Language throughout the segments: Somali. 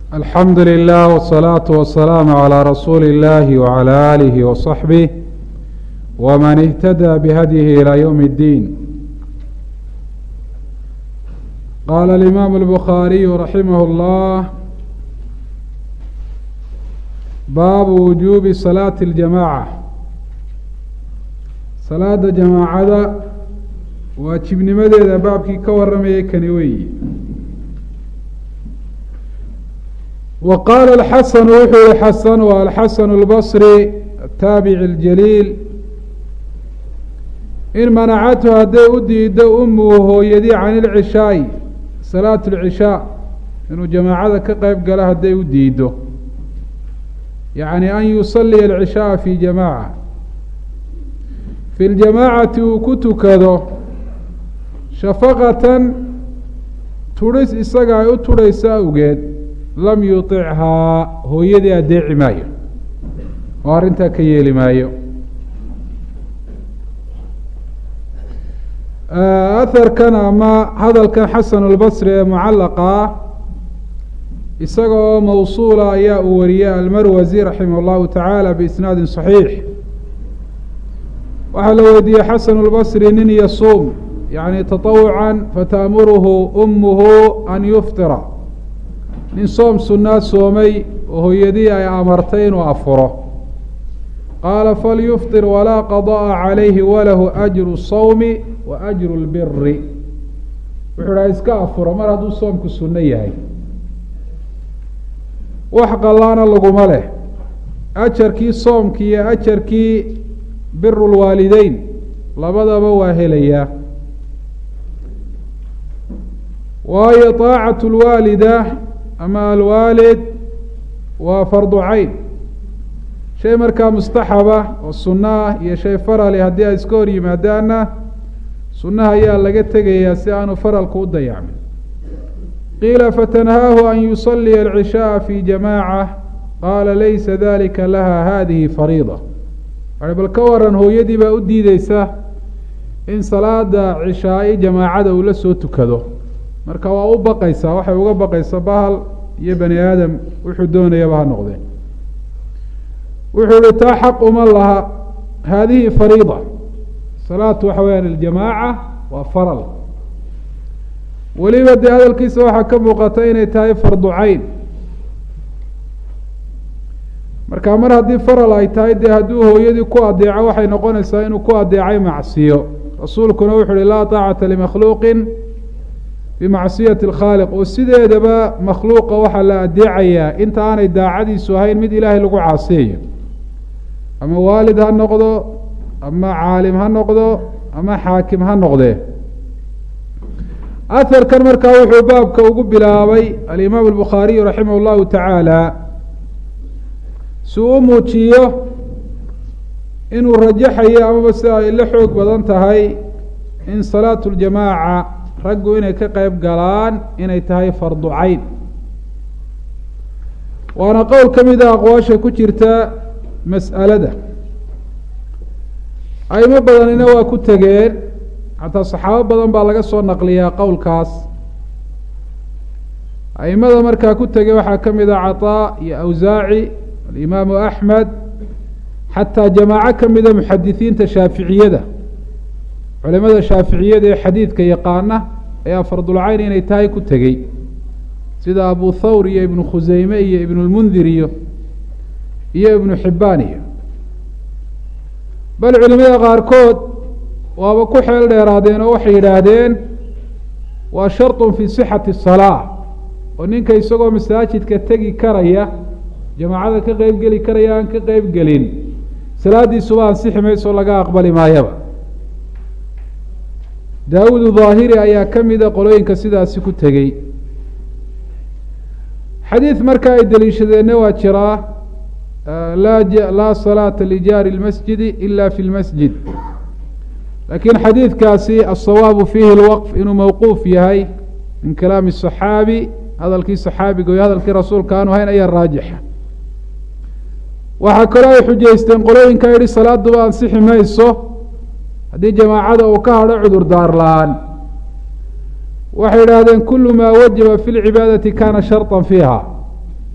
alxamdu lilah wالsalaaةu wasalaamu calىa rasuuli اllahi wعalى alihi waصaxbih wman اhtadى bihadyihi ilى ywm اddiin qaala alimaam اlbukhaariyu raximah اllah baabu wujuubi salaati اljamaaca salaada jamaacada waajibnimadeeda baabkii ka waramayay kani weyi wa qaala alxasanu wuxuu yihi xasan waa alxasanu اlbasri ataabici اljaliil in manacathu hadday u diido umuhu hooyadii can ilcishaai salaat اlcishaa inuu jamaacada ka qeyb galo hadday u diido yacni an yusaliya alcishaaa fi jamaaca fi ljamaacati uu ku tukado shafaqatan tudhis isaga ay u tudhayso awgeed lam yuطichaa hooyadii adeeci maayo oo arrintaa ka yeeli maayo aharkan ama hadalkan xasan اlbasri ee mucallaqa ah isaga oo mawsuula ayaa uu wariyey almarwasi raximah اllahu tacaala biisnaadi صaxiix waxaa la weydiiyey xasan اlbasri nin yasuum yani taطawuca fataamuruhu umuhu an yuftira nin soom sunaa soomay oo hooyadii ay amartay inuu afuro qaala falyufطir walaa qada'a calayhi walahu ajru الsawmi wa ajru اlbiri wuxuu dhaha iska afuro mar hadduu soomku sunno yahay wax qallaana laguma leh ajarkii soomkii iyo ajarkii biru lwaalideyn labadaba waa helayaa waayo طaacat اlwaalida ama alwaalid waa fardu cayn shay markaa mustaxaba oo sunno ah iyo shay farali haddii ay iska hor yimaadaanna sunnaha ayaa laga tegayaa si aanu faralku u dayacmin qiila fatanhaahu an yusaliya alcishaaa fi jamaaca qaala laysa dalika laha hadihi fariida a bal ka waran hooyadii baa u diideysa in salaada cishaai jamaacada uu la soo tukado marka waa u baqaysaa waxay uga baqaysaa bahal iyo bani aadam wuxuu doonayaba ha noqdee wuxuu ihi taa xaq uma laha haadihi fariida salaatu waxa weyaan aljamaaca waa faral weliba dee hadalkiisa waxaa ka muuqata inay tahay fardu cayn marka mar haddii faral ay tahay dee hadduu hooyadii ku adeeco waxay noqonaysaa inuu ku adeecay macsiyo rasuulkuna wuxu uhi laa taacata limakhluuqin bimacsiyati اlkhaaliq oo sideedaba makhluuqa waxaa la adeecayaa inta aanay daacadiisu ahayn mid ilaahay lagu caasiyayo ama waalid ha noqdo ama caalim ha noqdo ama xaakim ha noqdee aharkan markaa wuxuu baabka ugu bilaabay alimaam albukhaariyu raximah اllahu tacaala si uu u muujiyo inuu rajaxayo amaba si ay la xoog badan tahay in salaatu ljamaaca raggu inay ka qeyb galaan inay tahay fardu cayn waana qowl ka mid a aqwaasha ku jirta mas'alada aimo badanina waa ku tegeen xataa saxaabo badan baa laga soo naqliyaa qowlkaas aimada markaa ku tegey waxaa ka mid a caطaa iyo awsaaci alimaamu axmed xataa jamaaco ka mida muxadisiinta shaaficiyada culimada shaaficiyada ee xadiidka yaqaana ayaa fardulcayn inay tahay ku tegey sida abu thawr iyo ibnu khuseyme iyo ibnu lmundir iyo iyo ibnu xibbaan iyo bal culimada qaarkood waaba ku xeel dheeraadeen oo waxay yidhaahdeen waa sharطun fi sixati الsalaa oo ninka isagoo masaajidka tegi karaya jamaacada ka qeyb geli karaya aan ka qeyb gelin salaadiisuba ansixi mayso laga aqbali maayaba daawudu daahiri ayaa ka mida qolooyinka sidaasi ku tegey xadiid marka ay deliishadeenna waa jiraa laa laa salaata lijaari اlmasjidi ila fi lmasjid laakiin xadiidkaasi asawaabu fiihi lwaqf inuu mawquuf yahay min kalaami صaxaabi hadalkii صaxaabiga iyo hadalkii rasuulka aanu hayn ayaa raajixa waxaa kaloo ay xujaysteen qolooyinka yihi salaaduba ansixi mayso haddii jamaacada uu ka hadho cudur daar la-aan waxay idhaahdeen kulu maa wajaba fi lcibaadati kana sharطa fiiha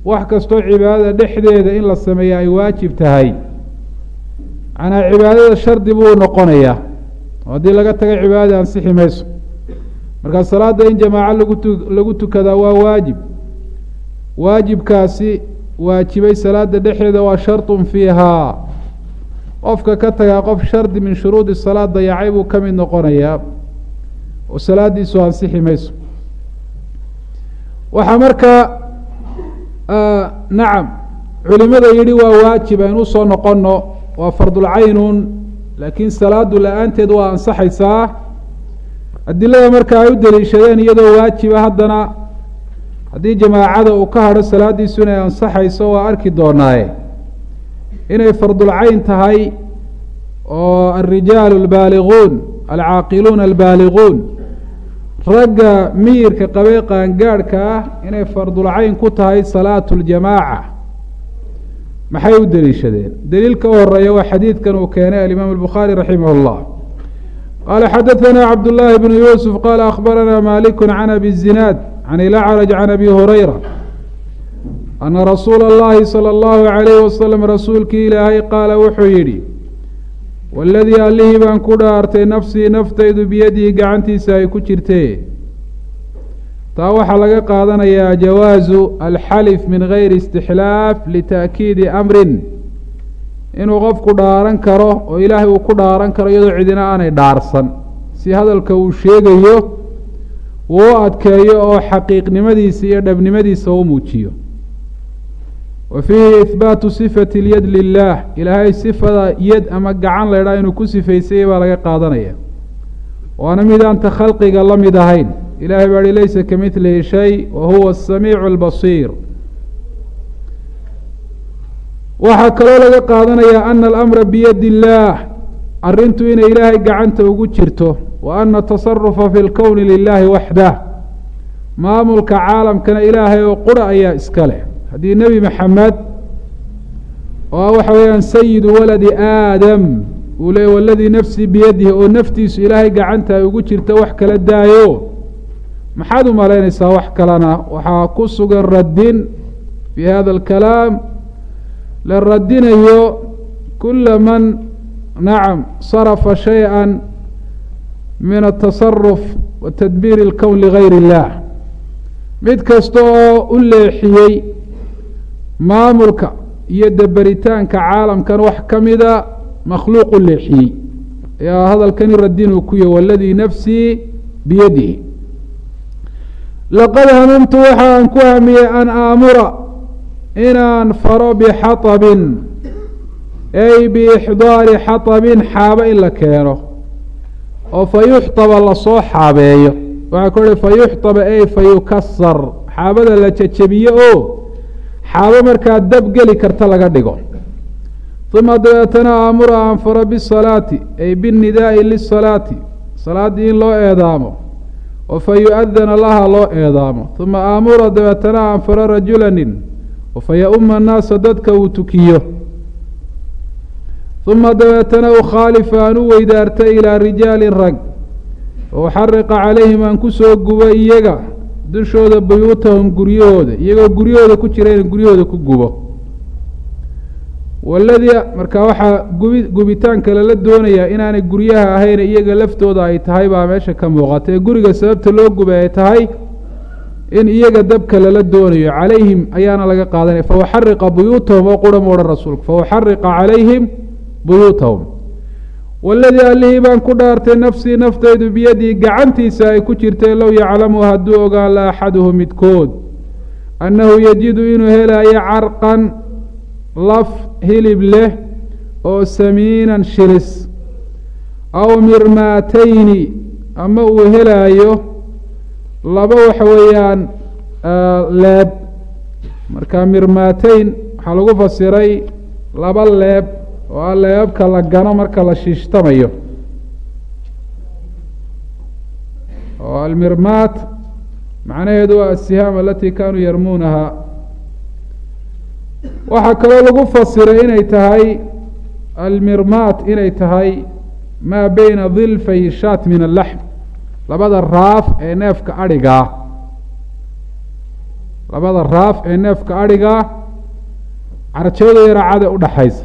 wax kastoo cibaadada dhexdeeda in la sameeya ay waajib tahay macnaa cibaadada shardi buu noqonayaa oo haddii laga taga cibaadada ansixi mayso markaa salaada in jamaaco lagu tu lagu tukadaa waa waajib waajibkaasi waajibay salaada dhexdeeda waa sharطun fiihaa qofka ka tagaa qof shardi min shuruudi salaad dayacay buu ka mid noqonayaa oo salaadiisu ansixi mayso waxaa markaa nacam culimada yidhi waa waajib aynu usoo noqono waa fardulcaynun laakiin salaadu la-aanteed waa ansaxaysaa adilada marka ay u daliishadeen iyadoo waajiba haddana haddii jamaacada uu ka hadho salaadiisu inay ansaxayso waa arki doonaaye inay fardulcayn tahay oo alrijaalu albaaliguun alcaaqiluuna albaaliguun ragga miyirka qabee qaangaadhka ah inay fardulcayn ku tahay salaatu ljamaaca maxay u deliishadeen deliilka u horeeya waa xadiidkan uu keenay alimaam albukhaari raximah اllah qaala xadaثana cabdullaahi bnu yuusuf qaala akhbarana maliku can abi zinaad can ilacraj can abi hurayra ana rasuula اllahi salى اllahu عalayh wasalam rasuulkii ilaahay qaala wuxuu yidhi waladii allihii baan ku dhaartay nafsii naftaydu biyadihi gacantiisa ay ku jirtee taa waxaa laga qaadanayaa jawaazu alxalif min gayri istixlaaf lita'kiidi amrin inuu qofku dhaaran karo oo ilaahay uu ku dhaaran karo iyadoo cidina aanay dhaarsan si hadalka uu sheegayo uu u adkeeyo oo xaqiiqnimadiisa iyo dhabnimadiisa u muujiyo wa fiihi ihbaatu sifati اlyad lilah ilaahay sifada yad ama gacan laydhaa inuu ku sifaysayay baa laga qaadanaya waana midaanta khalqiga la mid ahayn ilahay baa hi laysa kamidlihi shay wa huwa asamiicu albasiir waxaa kaloo laga qaadanayaa ana alamra biyadi illaah arrintu inay ilaahay gacanta ugu jirto wa ana tasarufa fi lkowni lilahi waxdah maamulka caalamkana ilaahay oo qura ayaa iska leh haddii nebi maxamed oo ah waxa weeyaan sayidu waladi aadam uu leey waladii nafsii biyadihi oo naftiisu ilaahay gacanta ay ugu jirta wax kala daayo maxaad u malaynaysaa wax kalena waxaa ku sugan radin fii hada alkalaam la radinayo kula man nacam sarafa shayئa min atasaruf wa tadbiir اlkown ligayr اllah mid kasta oo u leexiyey maamulka iyo daberitaanka caalamkan wax ka mida makhluuq u leexiyey ayaa hadalkani radinuu ku yahy waladii nafsii biyadihi laqad hamamtu waxa aan ku hamiyey an aamura inaan faro bixaطabin ay biixdaari xaطabin xaabo in la keeno oo fa yuxطaba lasoo xaabeeyo waxaa ku uhi fa yuxطaba ay fa yukasar xaabada la jajabiye oo xaabo markaa dab geli karta laga dhigo uma dabeetana aamura aan faro bisalaati ay binnidaa'i lisalaati salaaddii in loo eedaamo oo fa yu-adana laha loo eedaamo uma aamura dabeetana aan faro rajulanin oo fa ya-uma annaasa dadka uu tukiyo uma dabeetana ukhaalifa aan u weydaarta ilaa rijaalin rag oo uxariqa calayhim aan kusoo gubo iyaga dushooda buyuutahum guryahooda iyagoo guryahooda ku jira in guryahooda ku gubo waladii markaa waxaa gubi gubitaanka lala doonayaa inaanay guryaha ahayn iyaga laftooda ay tahay baa meesha ka muuqata ee guriga sababta loo gubay ay tahay in iyaga dabka lala doonayo calayhim ayaana laga qaadanaya fauxariqa buyuutahum oo qura mu odhan rasuulku fauxariqa calayhim buyuutahum waladii allihii baan ku dhaartay nafsii naftaydu biyadii gacantiisa ay ku jirtay low yaclamu hadduu ogaan la axaduhu midkood annahu yajidu inuu helaayo carqan laf hilib leh oo samiinan shilis aw mirmaatayni ama uu helaayo laba waxa weeyaan leeb marka mirmaatayn waxaa lagu fasiray laba leeb oo a leebabka la gano marka la shiishtamayo oo almirmaat macnaheedu waa asihaam alati kanuu yarmuunaha waxaa kaloo lagu fasiray inay tahay almirmaat inay tahay maa beyna dilfay shaat min allaxm labada raaf ee neefka adhigaa labada raaf ee neefka adhiga carjawda iyo raacada udhaxaysa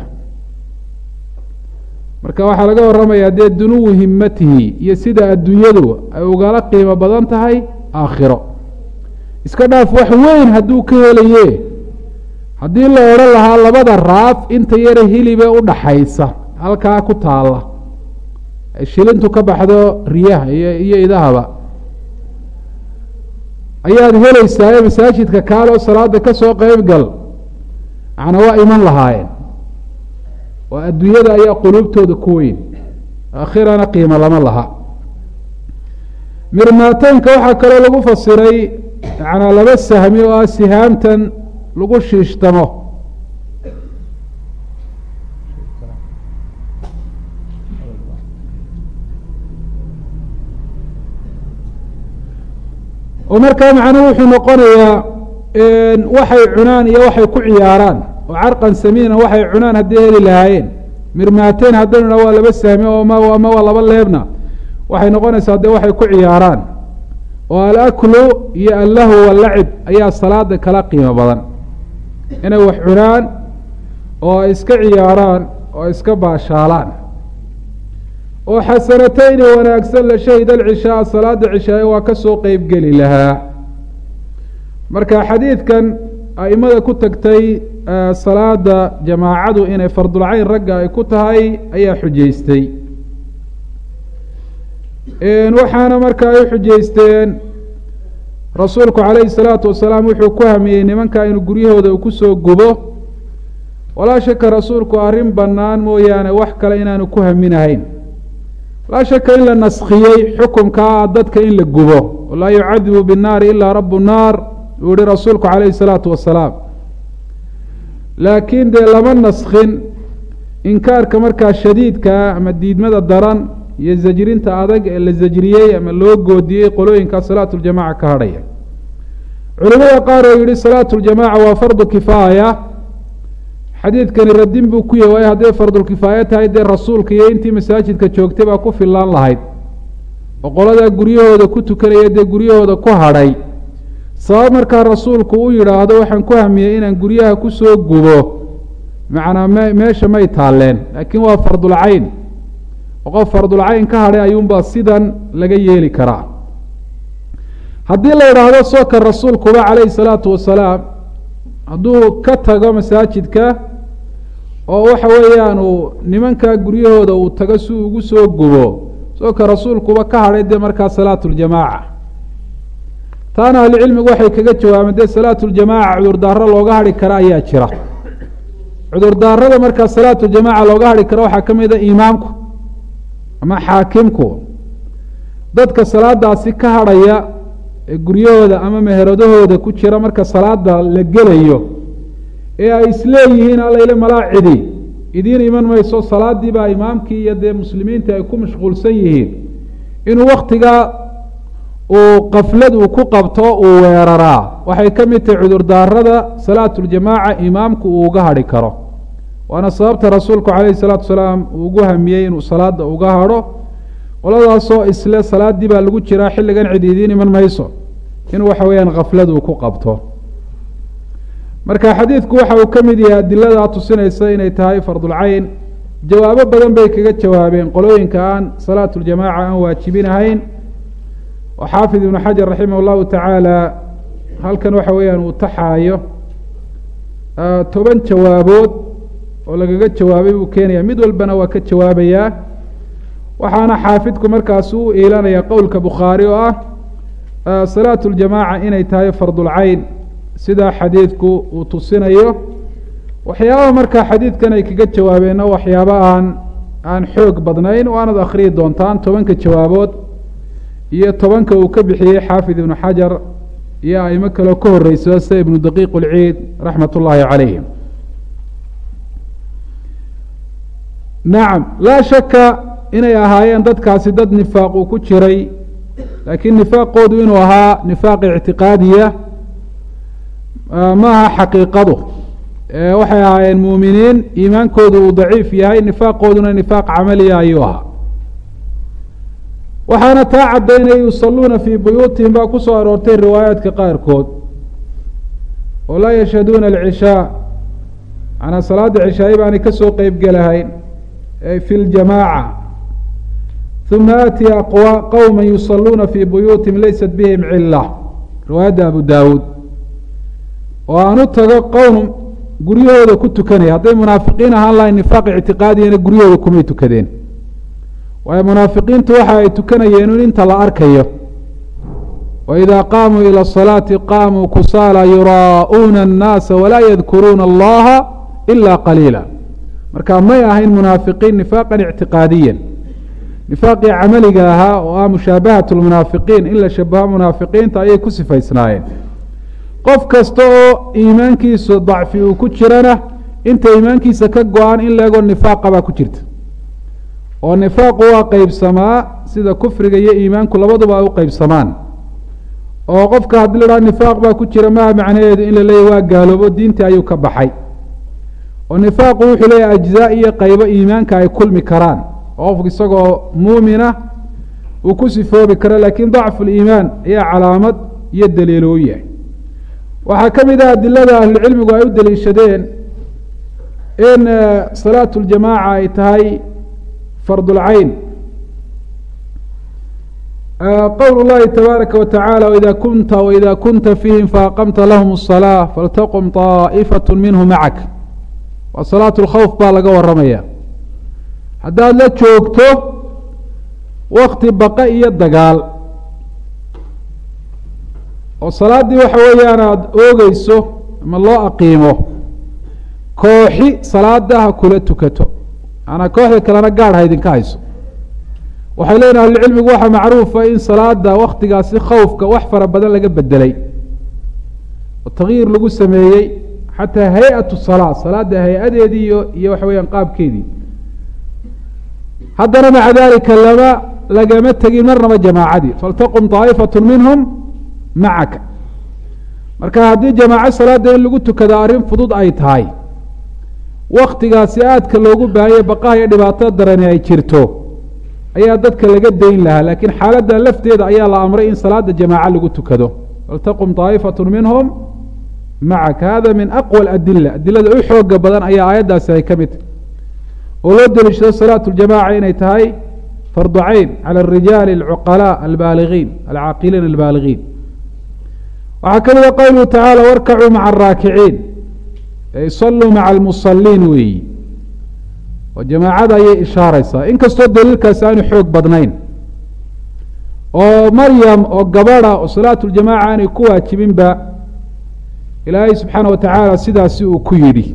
marka waxaa laga warramayaa dee dunuwu himatihi iyo sida adduunyadu ay ugala qiimo badan tahay aakhiro iska dhaaf wax weyn hadduu ka helaye haddii la odhan lahaa labada raaf inta yara hilibe udhaxaysa halkaa ku taalla shilintu ka baxdo riyaha iyo iyo idahaba ayaad helaysaa ee masaajidka kaaloo salaada ka soo qeyb gal macnaa waa iman lahaayeen oo adduunyada ayaa quluubtooda ku weyn aakhirana qiimo lama laha mirmaateynka waxaa kaloo lagu fasiray macnaa laba sahmi oo ah sihaamtan lagu shiishtamo oo markaa macnuhu wuxuu noqonayaa waxay cunaan iyo waxay ku ciyaaraan oo carqan samiina waxay cunaan hadday heli lahaayeen mirmaateyn haddaynu dha waa laba sahmi oo ma ama waa laba leebna waxay noqonaysaa dee waxay ku ciyaaraan oo alaklu iyo allahu walacib ayaa salaada kala qiimo badan inay wax cunaan oo ay iska ciyaaraan oo ay iska baashaalaan oo xasanateyni wanaagsan la shahida alcishaaa salaada cishaaye waa ka soo qeybgeli lahaa marka xadiidkan aimada ku tagtay salaada jamaacadu inay fardulcayn ragga ay ku tahay ayaa xujaystay waxaana marka ay xujaysteen rasuulku calayhi salaatu wasalaam wuxuu ku hamiyey nimanka inuu guryahooda uu kusoo gubo walaa shaka rasuulku arrin bannaan mooyaane wax kale inaanu ku haminahayn laa shaka in la naskiyey xukumkaa dadka in la gubo laa yucadibu binnaari ilaa rabu naar uu yihi rasuulku calayhi salaatu wasalaam laakiin dee lama naskin inkaarka markaa shadiidkaa ama diidmada daran iyo zajrinta adag ee la zajriyey ama loo goodiyey qolooyinkaa salaatu ljamaca ka hadhaya culimada qaar oo yihi salaatu ljamaca waa fardu kifaaya xadiidkani radin buu ku yahy waayo hadday fardulkifaayo tahay dee rasuulka iyo intii masaajidka joogtay baa ku fillaan lahayd oo qoladaa guryahooda ku tukanaya dee guryahooda ku hadhay sabab markaa rasuulku u yidhaahdo waxaan ku hamiyey inaan guryaha kusoo gubo macnaa me meesha may taalleen laakiin waa fardulcayn oo qof fardulcayn ka hadhay ayuunbaa sidan laga yeeli karaa haddii la idhaahdo sooka rasuulkuba calayhi salaatu wasalaam hadduu ka tago masaajidka oo waxa weeyaan uu nimankaa guryahooda uu tago si uu ugu soo gubo sooka rasuulkuba ka hadhay dee markaa salaatu ljamaaca taana ahlucilmigu waxay kaga jawaabeen dee salaatu ljamaaca cudurdaaro looga hadhi kara ayaa jira cudurdaarada markaa salaatu ljamaaca looga hadhi karo waxaa ka mid a imaamku ama xaakimku dadka salaadaasi ka hadhaya ee guryahooda ama meheradahooda ku jira marka salaada la gelayo ee ay isleeyihiin allayle malaa cidi idiin iman mayso salaadii baa imaamkii iyo dee muslimiinta ay ku mashquulsan yihiin inuu waktigaa uu kaflad uu ku qabto uu weeraraa waxay ka mid tahay cudurdaarada salaatuljamaaca imaamku uu uga hadhi karo waana sababta rasuulku calayhi salaatu wasalaam uu ugu hamiyey inuu salaada uga hadho qoladaasoo isle salaadii baa lagu jiraa xilligan cid idiin iman mayso in waxa weeyaan kaflad uu ku qabto marka xadiidku waxa uu ka mid yahay adiladaa tusinaysa inay tahay fardulcayn jawaabo badan bay kaga jawaabeen qolooyinka aan salaatu ljamaaca aan waajibinahayn oo xaafid ibnu xajar raximah llahu tacaala halkan waxa weeyaan uu taxaayo toban jawaabood oo lagaga jawaabay buu keenaya mid walbana waa ka jawaabayaa waxaana xaafidku markaas u iilanaya qowlka bukhaari oo ah salaatu ljamaaca inay tahay fardulcayn sidaa xadiidku uu tusinayo waxyaaba markaa xadiidkan ay kaga jawaabeenna waxyaaba aan aan xoog badnayn waanad akhriyi doontaan tobanka jawaabood iyo tobanka uu ka bixiyey xaafid ibnu xajar iyo aimo kaleo ka horeyso sida ibnu daqiiq اlciid raxmat ullaahi calayhim nacam laa shaka inay ahaayeen dadkaasi dad nifaaq uu ku jiray laakiin nifaaqoodu inuu ahaa nifaaq ictiqaadiya ma aha xaqiiqadu waxay ahaayeen muuminiin iimaankoodu uu daciif yahay nifaaqooduna nifaaq camaliya ayuu ahaa waxaana taa caddaynaya yusaluuna fii buyuutihim baa ku soo aroortay riwaayaadka qaarkood oo laa yashhaduuna alcishaa manaa salaada cishaaye baanay kasoo qeyb gelahayn fi ljamaaca uma aati aqwa qowma yusaluuna fii buyuutihim laysat bihim cila riwaayadda abu daawuud oo aan u tago qowm guryahooda ku tukanaya hadday munaafiqiin ahaan lahayn nifaaq ictiqaadiyana guryahooda kumay tukadeen waayo munaafiqiintu waxa ay tukanayeen in inta la arkayo wإida qaamuu ilى الصalaaةi qaamuu kusaala yuraa'uuna الnaasa walaa yadkuruuna اllaha ila qaliila marka may ahayn munaafiqiin nifaaqan ictiqaadiya nifaaqii camaliga ahaa oo ah mushaabahaة اlmunaafiqiin in la shabaho munaafiqiinta ayay ku sifaysnaayeen qof kasta oo iimaankiisu dacfi uu ku jirana inta iimaankiisa ka go-an in leegoo nifaaqa baa ku jirta oo nifaaqu waa qeybsamaa sida kufriga iyo iimaanku labaduba ay u qeybsamaan oo qofka haddii la dhaha nifaaq baa ku jira maha macnaheedu in la leeyahy waa gaaloobo diintii ayuu ka baxay oo nifaaqu wuxuu leeyahay ajzaa iyo qaybo iimaanka ay kulmi karaan oo qofku isagoo muumina uu ku sifoobi karo laakiin dacfu liimaan ayaa calaamad iyo daliilo u yahay waxaa ka mid ah adilada ahlucilmigu ay u daliishadeen in salaatu ljamaaca ay tahay fardulcayn qwl اllahi tabaaraka wataعalى wida kunta wida kunta fiihim faaqamta lahm الصalاة faltaqum طaaئfaة minhu macak waa salaaة اlkhawf baa laga waramaya haddaad la joogto wakti baqa iyo dagaal oo salaaddii waxa weeyaan aada oogeyso ama loo aqiimo kooxi salaada ha kula tukato maanaa kooxda kalena gaadh ha idinka hayso waxay leeyihin ahlucilmigu waxaa macruufa in salaada waktigaasi khawfka wax fara badan laga bedelay oo takyiir lagu sameeyey xataa hay-atu salaa salaada hay-adeedii iyo iyo waxa weyaan qaabkeedii haddana maca dalika lama lagama tegin marnaba jamaacadii faltaqum طaa'ifatu minhum macaka marka haddii jamaaco salaada in lagu tukada arrin fudud ay tahay waktigaasi aadka loogu baahanya baqaha iyo dhibaatada darani ay jirto ayaa dadka laga dayn lahaa laakiin xaaladda lafteeda ayaa la amray in salaada jamaaco lagu tukado faltaqum طaa'ifatu minhum macaka hada min aqwى adila adilada u xooga badan ayaa aayaddaasi ay ka mid tahy oo loo deliishado salaatu ljamaca inay tahay fardu cayn calى الrijaali اlcuqalaa albaaligiin alcaaqiliin albaaligiin waxaa ka mida qowluhu tacaala warkacuu maca araakiciin ay saluu maca almusaliin weeyi oo jamaacada ayay ishaaraysaa inkastoo daliilkaasi aanu xoog badnayn oo maryam oo gabadha oo salaatu ljamaca aanay ku waajibinba ilaahay subxaana wa tacaala sidaasi uu ku yidhi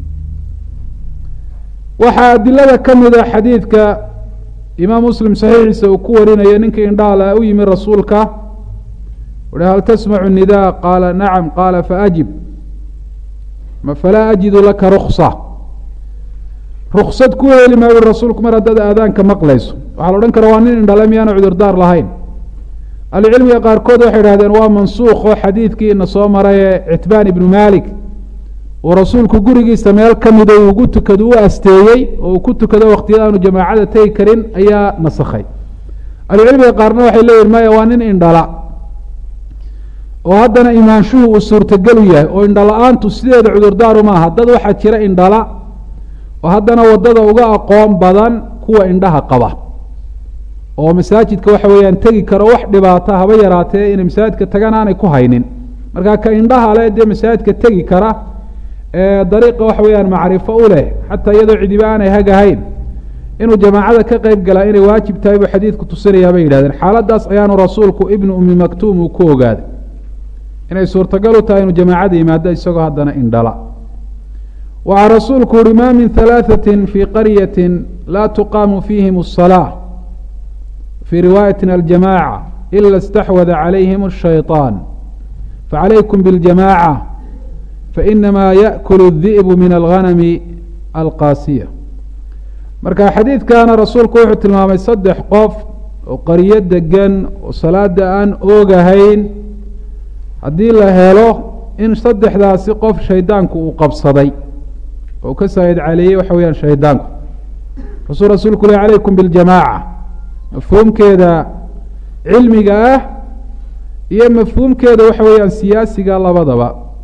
waxaa adilada ka mida xadiidka imaam muslim saxiixiisa uu ku warinayo ninkii indhaala u yimi rasuulka uhi hal tasmacu nidaa qaala nacam qaala faajib falaa ajidu laka ruksa ruksad ku heli maayu rasuulku mar haddaad aadaanka maqlayso waxaa la odhan kara waa nin indhale miyaana cudurdaar lahayn ahlucilmiga qaarkood waxay idhahdeen waa mansuukh oo xadiidkii ina soo maray ee citbaan ibnu malik uu rasuulku gurigiisa meel ka mida ugu tukado u asteeyey oo uu ku tukado waktiyada aanu jamaacada tegi karin ayaa nasakhay ahlucilmiga qaarna waxay leeyihin maya waa nin indhala oo haddana imaanshuhu uu suurtagelu yahay oo indhala-aantu sideeda cudurdaaru maaha dad waxaa jira indhala oo haddana waddada uga aqoon badan kuwa indhaha qaba oo masaajidka waxa weeyaan tegi karo wax dhibaata haba yaraatee inay masaajidka tagaan aanay ku haynin marka ka indhaha le dee masaajidka tegi kara ee dariiqa waxa weeyaan macrifo u leh xataa iyadoo cidiba aanay hagahayn inuu jamaacada ka qeyb galaa inay waajib tahay buu xadiidku tusinayaa bay yidhahdeen xaaladaas ayaanu rasuulku ibnu ummi maktuum uu ku ogaaday inay suurtagal u tahay inuu jamaacada yimaado isagoo haddana indhala waxaa rasuulku uhi ma min halaaثaةi fii qaryaةi laa tuqaamu fiihim الصalaaة fii riwaayaةi aljamاعة ila اstaxwada calayhim الshayطaan facalaykum bاljamاعة fainamaa yaأkul الذiئbu min alghanami alqaasiya marka xadiidkana rasuulku wuxuu tilmaamay saddex qof oo qaryo degan oo salaada aan oogahayn haddii la helo in saddexdaasi qof shaydaanku uu qabsaday oo ka saa'id caleeyey waxa weyaan shaydaanku kasuu rasuulku leh calaykum biاljamaaca mafhuumkeeda cilmiga ah iyo mafhuumkeeda waxa weeyaan siyaasiga labadaba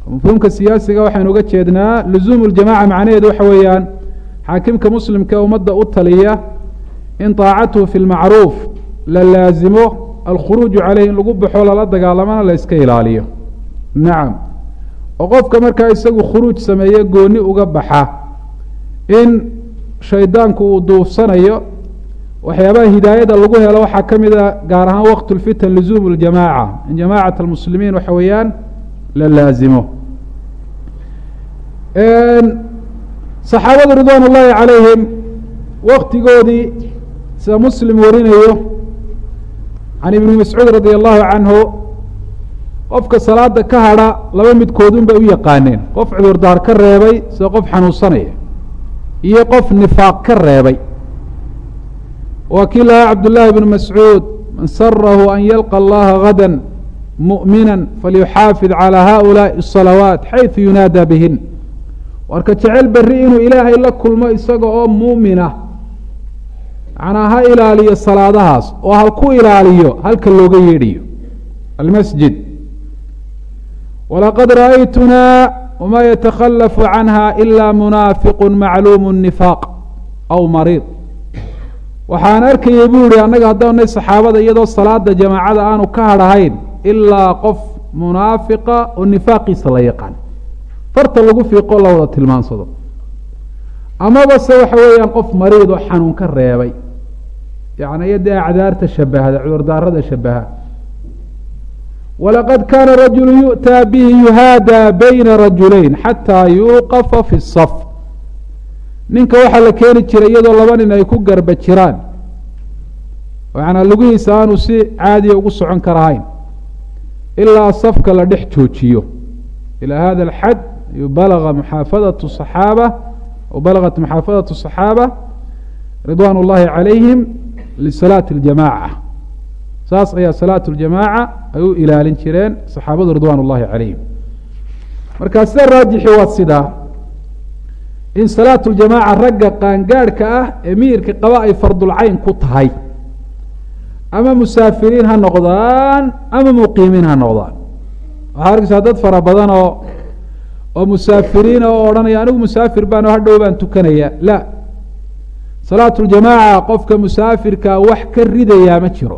mafhuumka siyaasiga waxaynu uga jeednaa luzuumu ljamaca macnaheedu waxa weeyaan xaakimka muslimka ee ummadda u taliya in taacatuhu fi lmacruuf la laazimo alkhuruuju caleyh in lagu baxo lala dagaalamana la iska ilaaliyo nacam oo qofka markaa isagu khuruuj sameeye gooni uga baxa in shaydaanku uu duufsanayo waxyaabaha hidaayada lagu helo waxaa ka mid a gaar ahaan waqt lfitan luzuum ljamaaca in jamaacat almuslimiin waxa weeyaan la laazimo saxaabadu ridwaan ullaahi calayhim waktigoodii sida muslim warinayo can ibni mascuud radi allahu canhu qofka salaada ka hadha laba midkoodun bay u yaqaaneen qof cudurdaar ka reebay sida qof xanuunsanaya iyo qof nifaaq ka reebay waa kii lahaa cabdullaahi bnu mascuud man sarahu an yalqa allaha gada mu'mina falyuxaafid calى haؤulaaءi الصalawaat xayثu yunaada bihin warka jecel berri inuu ilaahay la kulmo isaga oo muumina macnaa ha ilaaliyo salaadahaas oo halku ilaaliyo halka looga yeedhayo almasjid walaqad ra'aytunaa wma yatakhalafu canha ila munaafiqu macluumu nifaaq aw mariid waxaan arkayay buu yihi annaga haddaanay saxaabada iyadoo salaada jamaacada aanu ka hadhahayn ilaa qof munaafiqa oo nifaaqiisa la yaqaan farta lagu fiiqo la wada tilmaansado amaba se waxa weeyaan qof mariid oo xanuun ka reebay yani iyo dee acdaarta shabahda cudurdaarada shabaha walaqad kaana rajulu yu'taa bihi yuhaadaa bayna rajulayn xataa yuuqafa fi saf ninka waxaa la keeni jiray iyadoo laba nin ay ku garba jiraan macanaa lugihiisa aanu si caadiya ugu socon karahayn ilaa safka la dhex joojiyo ilى hada اlxad balaga muxaafadatu صaxaaba aw balagat muxaafadatu صaxaaba ridwan اllahi calayhim lisalaati اljamaca saas ayaa salaat اljamaaca ay u ilaalin jireen saxaabadu ridwan اllahi calayhim markaa sida raajixi waa sidaa in salaat اljamaaca ragga qaangaadhka ah ee miyirka qaba ay fardulcayn ku tahay ama musaafiriin ha noqdaan ama muqiimiin ha noqdaan waxaa arkaysaa dad fara badan oo oo musaafiriina oo odhanaya anigu musaafir baan oo hadhow baan tukanaya la salaatu ljamaaca qofka musaafirkaa wax ka ridayaa ma jiro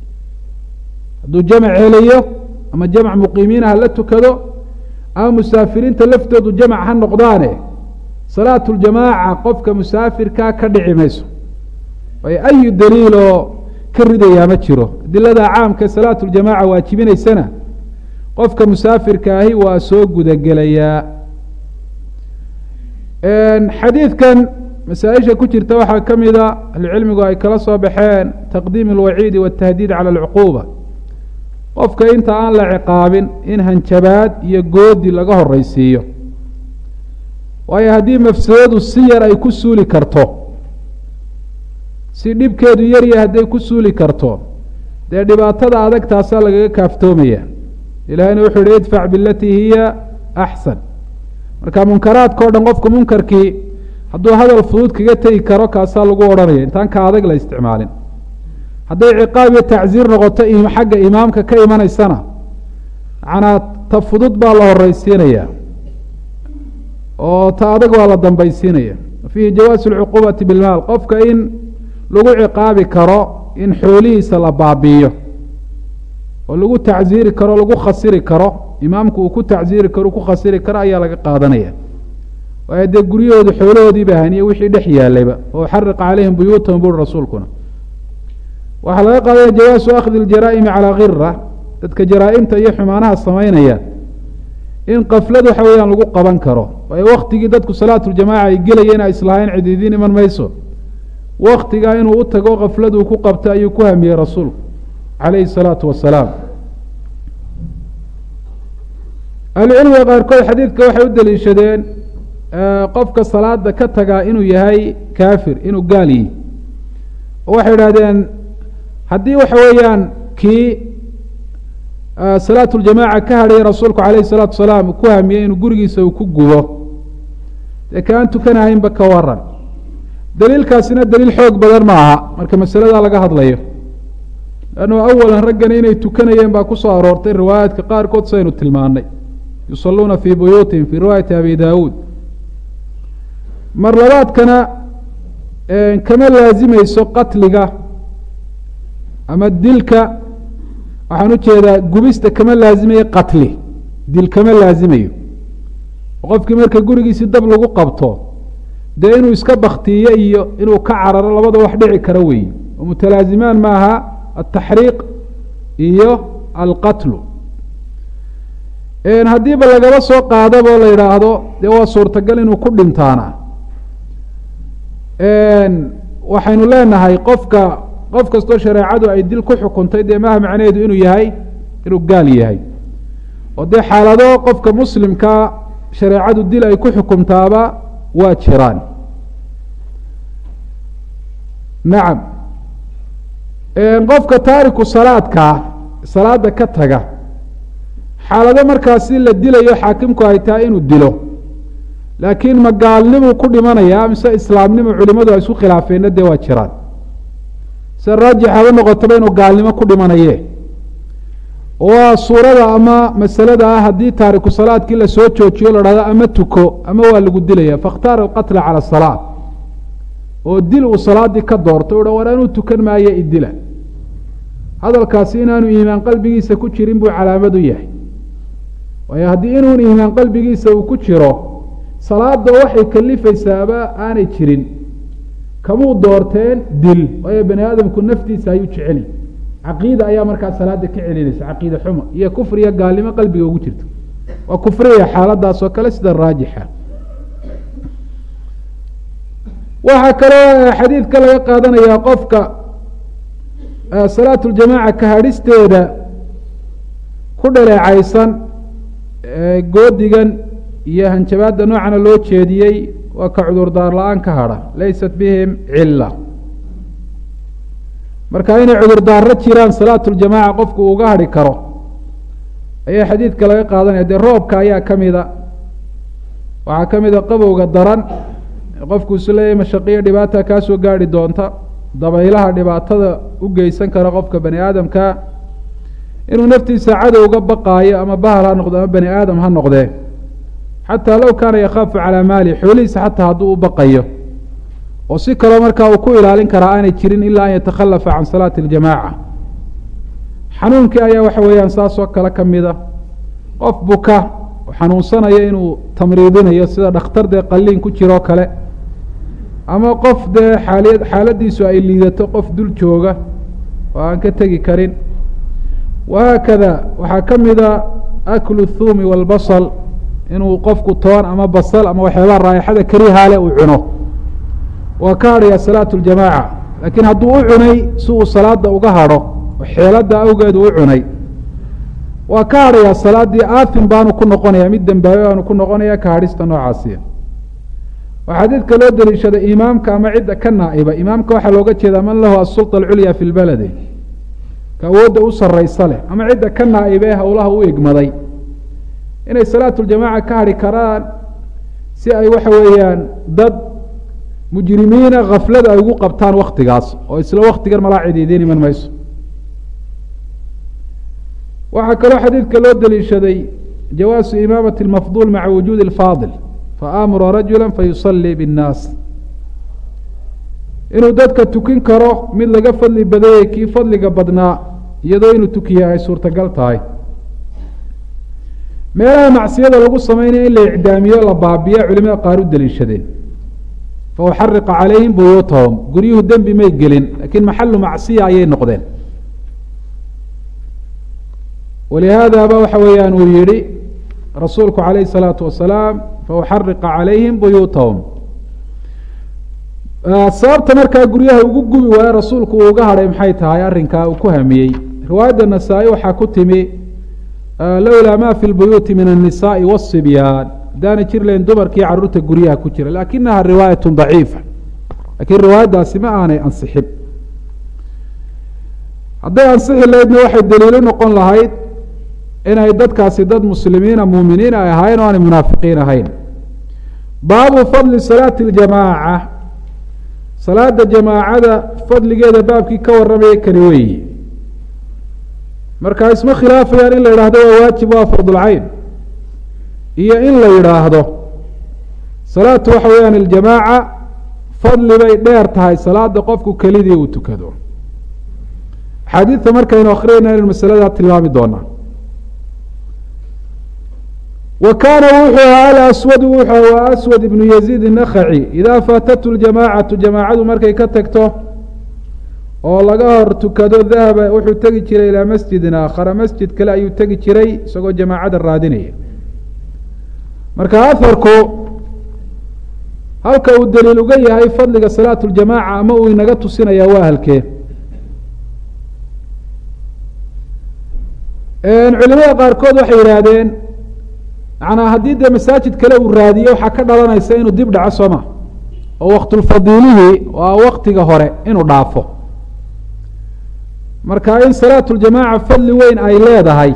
hadduu jamac helayo ama jamac muqiimiina ha la tukado ama musaafiriinta laftoodu jamac ha noqdaane salaatu ljamaaca qofka musaafirkaa ka dhici mayso waayo ayu daliiloo ka ridayaa ma jiro adilada caamka salaatu ljamaaca waajibinaysana qofka musaafirka ahi waa soo gudagelayaa xadiidkan masaaisha ku jirta waxaa ka mida ahlucilmigu ay kala soo baxeen taqdiim alwaciidi waatahdiid cala alcuquuba qofka inta aan la ciqaabin in hanjabaad iyo goodi laga horeysiiyo waayo haddii mafsadadu si yar ay ku suuli karto si dhibkeedu yarya hadday ku suuli karto dee dhibaatada adag taasaa lagaga kaaftoomaya ilahayna wuxuu yihi idfac bilatii hiya axsan marka munkaraadka o dhan qofku munkarkii hadduu hadal fudud kaga tegi karo kaasaa lagu odhanaya intaan ka adag la isticmaalin hadday ciqaab iyo tacsiir noqoto xagga imaamka ka imanaysana macnaa ta fudud baa la horeysiinaya oo ta adag baa la dambaysiinaya fiihi jawaasu lcuquubati bilmaal qofka in lagu ciqaabi karo in xoolihiisa la baabiiyo oo lagu tacsiiri karo lagu khasiri karo imaamku uu ku tacsiiri karo ku khasiri karo ayaa laga qaadanaya waayo dee guryahoodu xoolahoodii ba haniye wixii dhex yaalayba oo xariqa calayhim buyuutahum buri rasuulkuna waxaa laga qaadanaya jawaasu akhdi اljaraa'imi calaa khira dadka jaraa-imta iyo xumaanaha samaynaya in kaflad waxa weeyaan lagu qaban karo waayo waktigii dadku salaatuljamaca ay gelayeen a islahayn cidiidiin iman mayso waktigaa inuu u tago kafladuu ku qabta ayuu ku hamiyey rasuulku calayhi الsalaatu wasalaam ahlucilmiga qaarkood xadiidka waxay u daliishadeen qofka salaada ka tagaa inuu yahay kaafir inuu gaal yihi oo waxay idhahdeen haddii waxa weeyaan kii salaatu ljamaaca ka hadhaya rasuulku calayhi الsalaatu wasalaam ku hamiyey inuu gurigiisa uu ku gubo dee kaan tukanahaynba ka waran daliilkaasina daliil xoog badan ma aha marka masaladaa laga hadlayo lannu awalan raggani inay tukanayeen baa ku soo aroortay riwaayaadka qaarkood sidaynu tilmaanay yusaluuna fii buyuutihim fii riwaayati abi daawuud mar labaadkana kama laazimayso qatliga ama dilka waxaan ujeedaa gubista kama laazimayo qatli dil kama laazimayo qofkii marka gurigiisi dab lagu qabto dee inuu iska baktiyo iyo inuu ka cararo labada wax dhici kara weeye oo mutalaazimaan maaha altaxriiq iyo alqatlu haddiiba lagaba soo qaadabo la yidhaahdo dee waa suurtagal inuu ku dhintaana waxaynu leenahay qofka qof kastoo shareecadu ay dil ku xukuntay dee maaha macnaheedu inuu yahay inuu gaal yahay oo dee xaalado qofka muslimkaa shareecadu dil ay ku xukumtaaba waa jiraan nacam qofka taariku salaadkaa salaada ka taga xaalado markaasi la dilayo xaakimku ay tahay inuu dilo laakiin ma gaalnimuu ku dhimanayaa mise islaamnimo culimadu ay isku khilaafeenna dee waa jiraan se raajix haba noqotaba inuu gaalnimo ku dhimanaye waa suurada ama masalada ah haddii taariku salaadkii lasoo joojiyo la dhahdo ama tuko ama waa lagu dilaya fakhtaara alqatla cala asalaat oo dil uu salaadii ka doorto uha war anuu tukan maayo idila hadalkaasi inaanu iimaan qalbigiisa ku jirin buu calaamad u yahay waayo haddii inuun iimaan qalbigiisa uu ku jiro salaada waxay kalifaysaaba aanay jirin kamuu doorteen dil waayo bani aadamku naftiisa ayuu jeceli caqiida ayaa markaa salaada ka celinaysa caqiida xuma iyo kufriya gaalnimo qalbiga ugu jirta waa kufriya xaaladaas oo kale sida raajixa waxaa kaloo xadiidka laga qaadanayaa qofka salaat ljamaaca kahadhisteeda ku dhaleecaysan goodigan iyo hanjabaadda noocana loo jeediyey waa ka cudurdaar la-aan ka hadha laysat bihim cila marka inay cudurdaaro jiraan salaat ljamaaca qofku uga hadhi karo ayaa xadiidka laga qaadanaya dee roobka ayaa ka mida waxaa ka mida qabowga daran qofku isu leeyahy mashaqiyo dhibaata kaasoo gaarhi doonta dabaylaha dhibaatada u geysan kara qofka bani aadamka inuu naftiisa cadowga baqaayo ama bahal ha noqdo ama bani aadam ha noqdee xataa low kaana yakhaafu calaa maali xoolihiisa xataa hadduu u baqayo oo si kaloo markaa uu ku ilaalin karaa aanay jirin ilaa an yatakhalafa can salaati اljamaaca xanuunkii ayaa waxa weeyaan saasoo kale ka mida qof buka oo xanuunsanaya inuu tamriidinayo sida dhakhtar dee qaliin ku jiroo kale ama qof dee xaaliya xaaladiisu ay liidato qof dul jooga oo aan ka tegi karin wahaakada waxaa ka mida aklu thuumi wاlbasal inuu qofku toon ama basal ama waxyaabaha raayaxada karihaale uu cuno waa ka hadhaya salaatu ljamaaca laakiin hadduu u cunay si uu salaada uga hadho oo xeelada awgeed uu u cunay waa ka hadhayaa salaaddii aafin baanu ku noqonaya mid dembaabe baanu ku noqonaya ka hadhista noocaasiya waa xadiidka loo daliishada imaamka ama cidda ka naa'iba imaamka waxaa looga jeedaa man lahu asulطa alculya fi lbaladi ka awoodda u saraysa leh ama cidda ka naa'iba ee howlaha u egmaday inay salaatu ljamaaca ka hadhi karaan si ay waxa weeyaan dad mujrimiina khaflada ay ugu qabtaan waktigaas oo isla waktigan malaa cidiidiin iman mayso waxaa kaloo xadiidka loo daliishaday jawaasu imaamati اlmafduul maca wujuudi اlfaadil faamura rajula fayusalii biاnnaas inuu dadka tukin karo mid laga fadli badayey kii fadliga badnaa iyadoo inuu tukiya ay suurtagal tahay meelaha macsiyada lagu sameynaya in la icdaamiyo la baabiya culimada qaar u daliishadeen fauxariqa calayhim buyuutahum guryuhu dembi may gelin lakiin maxalu macsiya ayay noqdeen walihaadaba waxa weeyaan uu yihi rasuulku calayh الsalaatu wasalaam fauxariqa calayhim buyuutahum sababta markaa guryaha ugu gubi waaye rasuulku uu uga hadhay maxay tahay arrinkaa uu ku hamiyey riwaayadda nasaa-i waxaa ku timi lowlaa ma fi lbuyuuti min الnisaءi wالصibyaan hadaana jir lahayn dumarkii caruurta guryaha ku jira lakinaha riwaayat daciifa lakiin riwaayaddaasi ma aanay ansixin hadday ansixi lahaydna waxay daliilo noqon lahayd inay dadkaasi dad muslimiina muuminiin ay ahaayeen o aanay munaafiqiin ahayn baabu fadli salaati اljamaaca salaada jamaacada fadligeeda baabkii ka warramaya kani weeyi marka isma khilaafayaan in la idhahdo waa waajib waa fardulcayn iyo in la yidhaahdo salaatu waxa weeyaan aljamaaca fadli bay dheer tahay salaada qofku kelidii uu tukado axaadiidta markaynu akhriyayna inaynu masaladaa tilmaami doonaa wa kaana wuxuu ahaa alaswadu wuxuu a aswad ibnu yaziid inakhaci idaa faatatu ljamaacatu jamaacadu markay ka tagto oo laga hor tukado dahaba wuxuu tegi jiray ilaa masjidin aakhara masjid kale ayuu tegi jiray isagoo jamaacada raadinaya marka aharku halka uu daliil uga yahay fadliga salaatu ljamaaca ama uu inaga tusinaya waa halkee culimada qaarkood waxay yidhaahdeen manaa haddii dee masaajid kale uu raadiyo waxaa ka dhalanaysa inuu dib dhaco sooma oo waktulfadiilihii waa waktiga hore inuu dhaafo marka in salaatu ljamaaca fadli weyn ay leedahay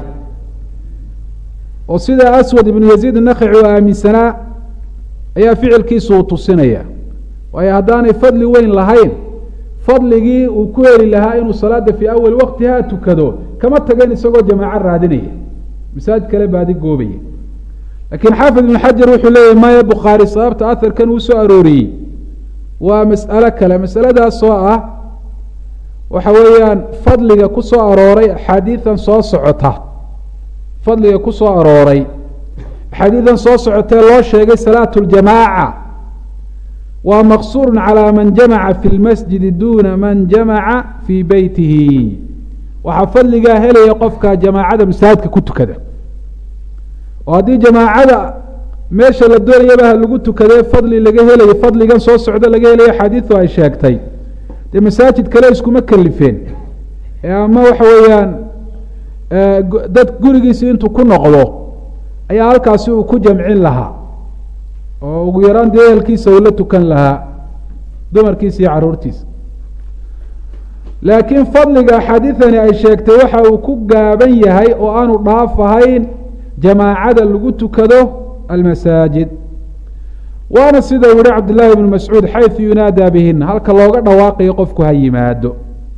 oo sida aswad ibnu yaziid nakhaci uu aaminsanaa ayaa ficilkiisu uu tusinaya waayo haddaanay fadli weyn lahayn fadligii uu ku heli lahaa inuu salaada fii awali waktiha tukado kama tageen isagoo jamaaco raadinaya masaajid kale baadi goobaya laakiin xaafid ibnu xajar wuxuu leeyahy maya bukhaari sababta aharkan uu soo arooriyey waa mas'alo kale masaladaas oo ah waxa weeyaan fadliga ku soo arooray axaadiidan soo socota fadliga ku soo arooray axaadiidan soo socotee loo sheegay salaatu ljamaaca waa maqsuurun calaa man jamaca fi lmasjidi duuna man jamaca fii beytihi waxaa fadligaa helaya qofka jamaacada masaajidka ku tukada oo haddii jamaacada meesha la doonayaba ha lagu tukadee fadli laga helayo fadligan soo socdo laga helayo xadiidu ay sheegtay dee masaajid kale iskuma kelifeen ee ama waxa weeyaan dad gurigiisi intuu ku noqdo ayaa halkaasi uu ku jamcin lahaa oo ugu yaraan dee ehelkiisa uu la tukan lahaa dumarkiisa iyo caruurtiisa laakiin fadliga axaadiidani ay sheegtay waxa uu ku gaaban yahay oo aanu dhaaf ahayn jamaacada lagu tukado almasaajid waana sida uu yihi cabdillaahi ibnu mascuud xaysu yunaadaa bihina halka looga dhawaaqayo qofku ha yimaado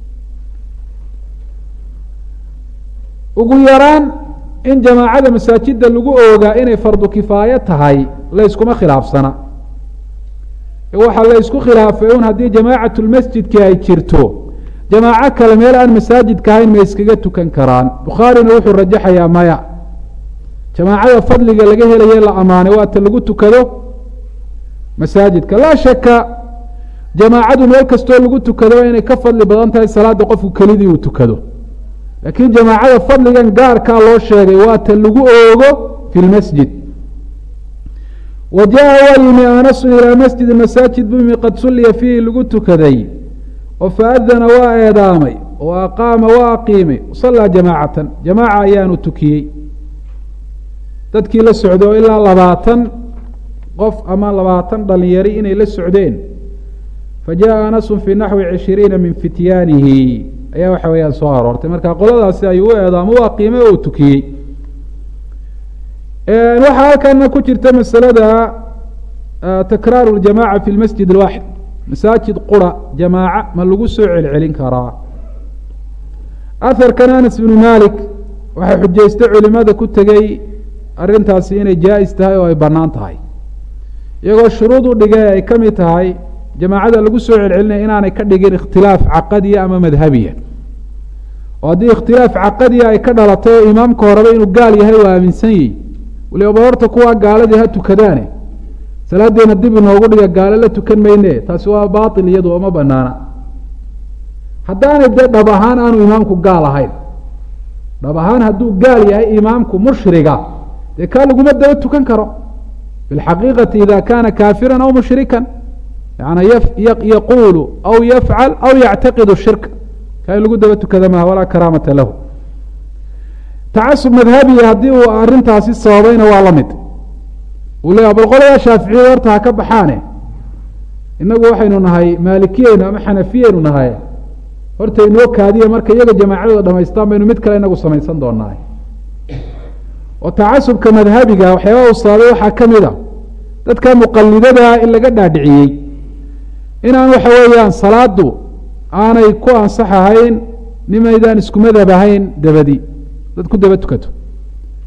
ugu yaraan in jamaacada masaajida lagu oogaa inay fardu kifaayo tahay layskuma khilaafsana waxaa la ysku khilaafay un haddii jamaacatu lmasjidki ay jirto jamaaco kale meel aan masaajidka ahayn ma iskaga tukan karaan bukhaarina wuxuu rajaxayaa maya jamaacada fadliga laga helaye la amaanay waata lagu tukado masaajidka laa shaka jamaacadu meel kastoo lagu tukado inay ka fadli badan tahay salaada qofku kelidii uu tukado laakiin jamaacada fadligan gaarkaa loo sheegay waa ta lagu oogo fi lmasjid wa jaa waa yimi anasun ilaa masjidi masaajid buu yimi qad sulliya fiihi lagu tukaday oo faadana waa eedaamay oo aqaama waa aqiimay sallaa jamaacatan jamaaca ayaanu tukiyey dadkii la socday oo ilaa labaatan qof ama labaatan dhalinyari inay la socdeen fa jaءa anasun fii naxwi cishiriina min fityaanihi ayaa waxa weeyaan soo aroortay marka qoladaasi ayuu u eedaamo waa qiime oo tukiyey waxaa halkana ku jirta masalada takraaru ljamaca fi lmasjid اlwaaxid masaajid qura jamaaca ma lagu soo celcelin karaa aharkan anas bnu malik waxay xujaystay culimada ku tegey arrintaasi inay jaa-is tahay oo ay bannaan tahay iyagoo shuruud u dhigay ay ka mid tahay jamaacada lagu soo celcelinaya inaanay ka dhigin ikhtilaaf caqadiya ama madhabiya oo haddii ikhtilaaf caqadiya ay ka dhalato oo imaamka horeba inuu gaal yahay waa aaminsan yihi waliba horta kuwaa gaaladii ha tukadaane salaadeena dib inoogu dhiga gaalo la tukan mayne taasi waa baatil iyadu oma banaana haddaanay dee dhab ahaan aanu imaamku gaal ahayn dhab ahaan hadduu gaal yahay imaamku mushriga dee kaa laguma daba tukan karo bilxaqiiqati ida kaana kaafiran aw mushrikan yani yaquulu aw yafcal aw yactaqidu shirka kaa in lagu daba tukada maha walaa karaamata lahu tacasub madhabiya haddii uu arrintaasi sababayna waa la mid uu leeya bal qoladaa shaaficiyada horta ha ka baxaane inagu waxaynu nahay maalikiyeynu ama xanafiyeynu nahay horta inoo kaadiya marka iyaga jamaacadooda dhamaystaan baynu mid kale inagu samaysan doonaa oo tacasubka madhabiga waxyaaba uu sababay waxaa ka mid a dadka muqalidadaa in laga dhaadhiciyey inaan waxa weeyaan salaadu aanay ku ansax ahayn nimaydaan isku madhab ahayn dabadi dad ku daba tukato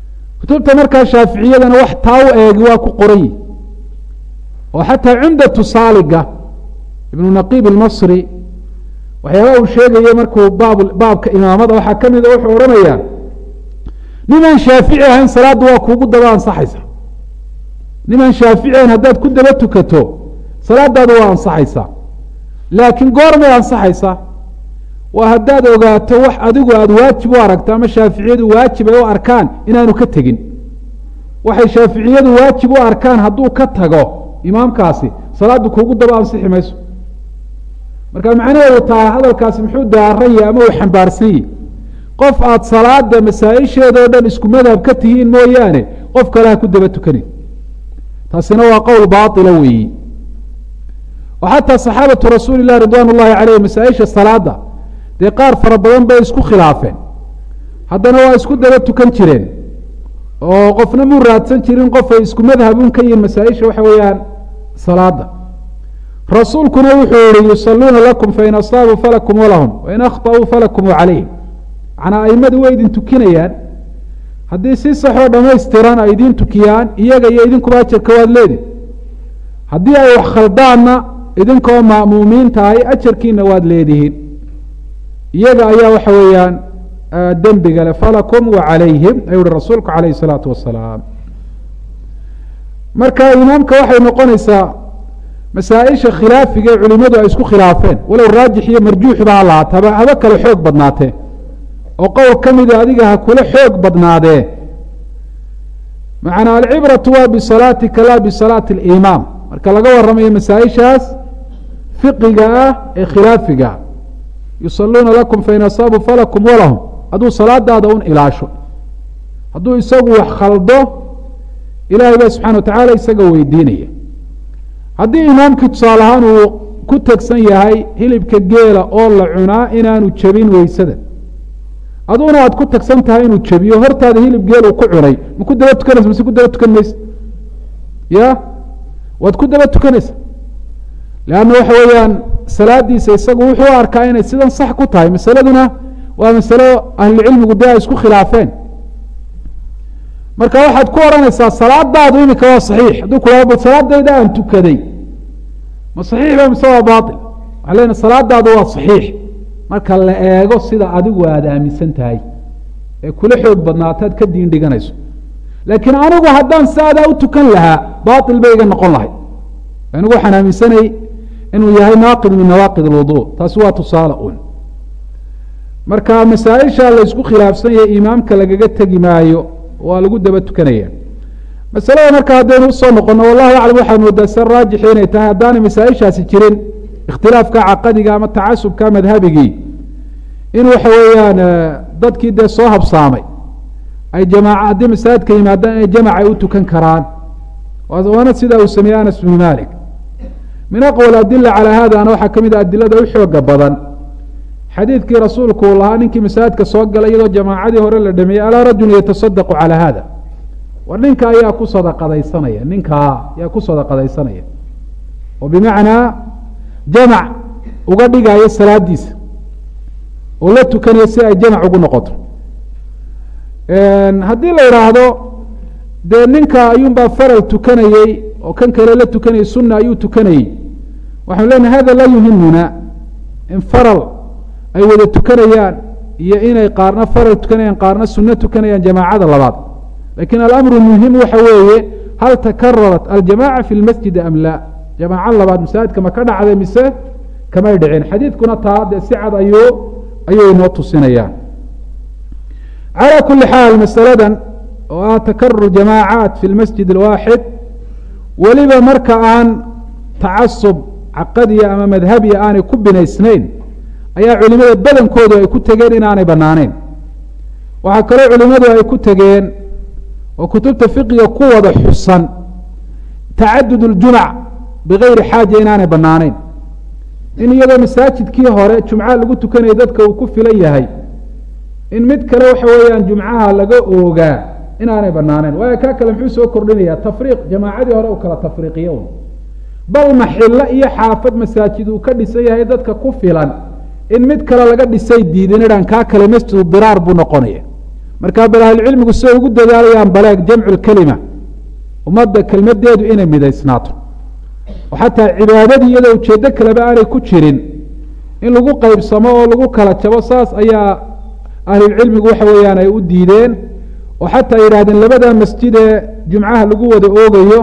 kutubta markaa shaaficiyadana wax taa u eegi waa ku qoran yihi oo xataa cumdatu saaliga ibnu naqiib ilmasri waxyaabaa uu sheegaya markuu baab baabka imaamada waxaa ka mida wuxuu odhanayaa nimaan shaafici ahayn salaadda waa kuugu daba ansaxaysa nimaan shaafici ahayn haddaad ku daba tukato salaadaadu waa ansaxaysaa laakiin goormay ansaxaysaa waa haddaad ogaato wax adigu aada waajib u aragto ama shaaficiyadu waajib ay u arkaan inaanu ka tegin waxay shaaficiyadu waajib u arkaan hadduu ka tago imaamkaasi salaaddu kuugu daba ansixi mayso marka macnaheedu taa hadalkaasi muxuu daaran yahay ama uu xambaarsan yahi qof aada salaada masaa-isheedao dhan isku madhab ka tihiin mooyaane qof kale ha ku daba tukanin taasina waa qowl baatila weeyi oo xataa saxaabatu rasuuli lah ridwaan ullahi caleyh masaa-isha salaada dee qaar fara badan bay isku khilaafeen haddana waa isku daba tukan jireen oo qofna muu raadsan jirin qof ay isku madhabun ka yihiin masaa-isha waxa weeyaan salaada rasuulkuna wuxuu yihi yusaluuna lakum fain asaabuu falakum walahum wain akhطأuu falakum calayhim macnaa aimadu way idin tukinayaan haddii si saxoo dhamaystiran ay idin tukiyaan iyaga iyo idinkuba ajarka waad leedi haddii ay wax khaldaanna idinkoo ma'muumiin tahay ajarkiina waad leedihiin iyaga ayaa waxa weeyaan dembiga le falakum wa calayhim ayuu uhi rasuulku calayh الsalaatu wasalaam marka imaamka waxay noqonaysaa masaaisha khilaafiga ee culimadu ay isku khilaafeen walow raajix iyo marjuuxba ha lahaataba haba kale xoog badnaatee oo qowl ka mida adiga ha kula xoog badnaadee macnaa alcibratu waa bisalaatika la bisalaati اlimaam marka laga waramayo masaaishaas fiqiga ah ee khilaafiga yusaluuna lakum fain asaabuu falakum walahum hadduu salaadaada un ilaasho hadduu isagu wax khaldo ilahay ba subxana wa tacaala isaga weydiinaya haddii imaamkii tusaale ahaan uu ku tegsan yahay hilibka geela oo la cunaa inaanu jebin weysada aduna aad ku tagsan tahay inuu jebiyo hortaada hilib geel uu ku cunay ma ku daba tukanaysa mase ku daba tukan maysa ya waad ku daba tukanaysa leanna waxa weeyaan salaadiisa isagu wuxuu u arkaa inay sidan sax ku tahay masaladuna waa masalo ahlucilmigu dee ay isku khilaafeen marka waxaad ku odhanaysaa salaadaadu imika waa saxiix hadduu ku salaadayda aan tukaday ma saxiix ba mise waa baail waxaa lena salaadaadu waa saxiix marka la eego sida adigu aada aaminsan tahay ee kula xoog badnaataad ka diin dhiganayso laakiin anigu haddaan saadaa u tukan lahaa baail bay iga noqon lahay anigu waxaan aaminsanay inuu yahay naaqid min nawaaqid alwudu taasi waa tusaale un marka masaa-isha la ysku khilaafsan yahay imaamka lagaga tegi maayo waa lagu daba tukanaya masalada marka haddaynu usoo noqono wallahu aclam waxaad moodaa se raajixi inay tahay haddaanay masaa-ishaasi jirin ikhtilaafka caqadiga ama tacasubka madhabigii in waxa weeyaan dadkii dee soo habsaamay ay jamaaca haddii masaajidka yimaadaan inay jamac ay u tukan karaan waana sida uu sameeyey anas bnu malik min aqwal adila calaa hadana waxaa ka mid a adilada u xooga badan xadiidkii rasuulku uu lahaa ninkii masaajidka soo galay iyadoo jamaacadii hore la dhameeyey alaa rajulun yatasadaqu calaa hada war ninka ayaa ku sadaqadaysanaya ninkaa ayaa ku sadaqadaysanaya oo bimacnaa jamac uga dhigaayo salaadiisa oo la tukanayo si ay jamac ugu noqoto haddii la idhaahdo dee ninka ayuunbaa faral tukanayey oo kan kale la tukanayay sunna ayuu tukanayey waxanu leenahay hada laa yuhimuna in faral ay wada tukanayaan iyo inay qaarna faral tukanayaan qaarna sunno tukanayaan jamaacada labaad lakin alamru muhim waxa weeye hal takararat aljamaca fi lmasjidi am la jamaaco labaad masaajidka ma ka dhacday mise kamay dhicin xadiidkuna taa dee si cad ayuu ayuu inoo tusinayaan calى kuli xaal masaladan oo ah takarur jamaacaat fi lmasjid اlwaaxid weliba marka aan tacasub caqadiya ama madhabiya aanay ku binaysnayn ayaa culimada badankoodu ay ku tegeen inaanay banaaneyn waxaa kaloo culimadu ay ku tegeen oo kutubta fiqiga ku wada xusan tacadud اljumac bigayri xaaja inaanay banaaneyn in iyadoo masaajidkii hore jumca lagu tukanaya dadka uu ku filan yahay in mid kale waxa weeyaan jumcaha laga oogaa inaanay banaaneyn waayo kaa kale muxuu soo kordhinaya tafriiq jamaacadii hore u kala tafriiqiyo un bal maxilo iyo xaafad masaajid uu ka dhisan yahay dadka ku filan in mid kale laga dhisay diidin idhan kaa kale masjidu diraar buu noqonaya markaa bal ahlucilmigu siday ugu dadaalayaan baleeg jamcu lkelima ummadda kelmadeedu inay midaysnaato oo xataa cibaadadii iyadoo ujeeddo kaleba aanay ku jirin in lagu qeybsamo oo lagu kala jabo saas ayaa ahlulcilmigu waxa weeyaan ay u diideen oo xataa yidhahdeen labada masjid ee jumcaha lagu wada oogayo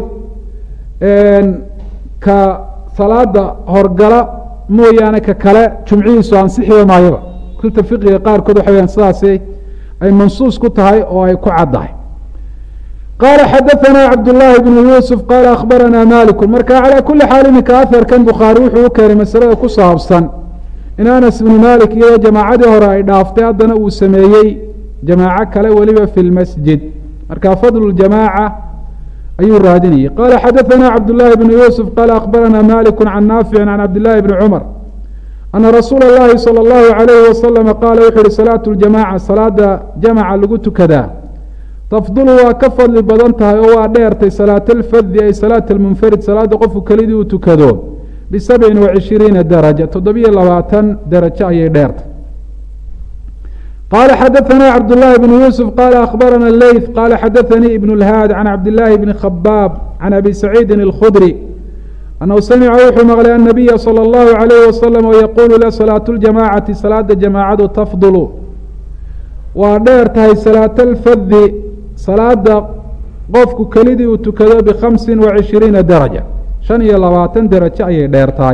ka salaada horgala mooyaane ka kale jumcihiisu ansixiba maayaba kutubta fiqiga qaarkood waxa weyaan sidaasi ay mansuus ku tahay oo ay ku caddahay qaala xadaثana cabdالlahi bn yuusuf qaala akhbarana maliku marka calى kuli xaal iminka aharkan bukhaari wuxuu u keenay masalada ku saabsan in anas ibnu malik iyadoo jamaacadii hore ay dhaaftay haddana uu sameeyey jamaaco kale weliba fi lmasjid marka fadlu jamaaca ayuu raadinayay qala xadaثana cabdالlahi bn yuusuf qaala akhbarana maliku can naafici can cabdillahi bni cumar ana rasuula اllahi salى اllahu عalayhi wasalama qaala wuxuu uhi salaatu ljamaca salaada jamaca lagu tukadaa tafdulu waa ka fadli badan tahay oo waa dheertay salaat alfadi ay salaat almunfarid salaada qofku kelidii uu tukado bisabcin wa cishiriina daraja toddobiyo labaatan darajo ayay dheertay qala xadaثana cabdالlahi bn yuusuf qala akhbarana leyth qala xadaثanii ibn اlhaad can cabdillaahi bni khabaab can abi saciidin اlkhudri anhu samica wuxuu maqlay annabiya salى اllahu عalayh wasalam oo yaquulu la salaatu ljamacati salaada jamaacadu tafdulu waa dheer tahay salaat alfadi salaada qofku kelidii uu tukado bikhamsin wa cishiriina daraja shan iyo labaatan derajo ayay dheer tahay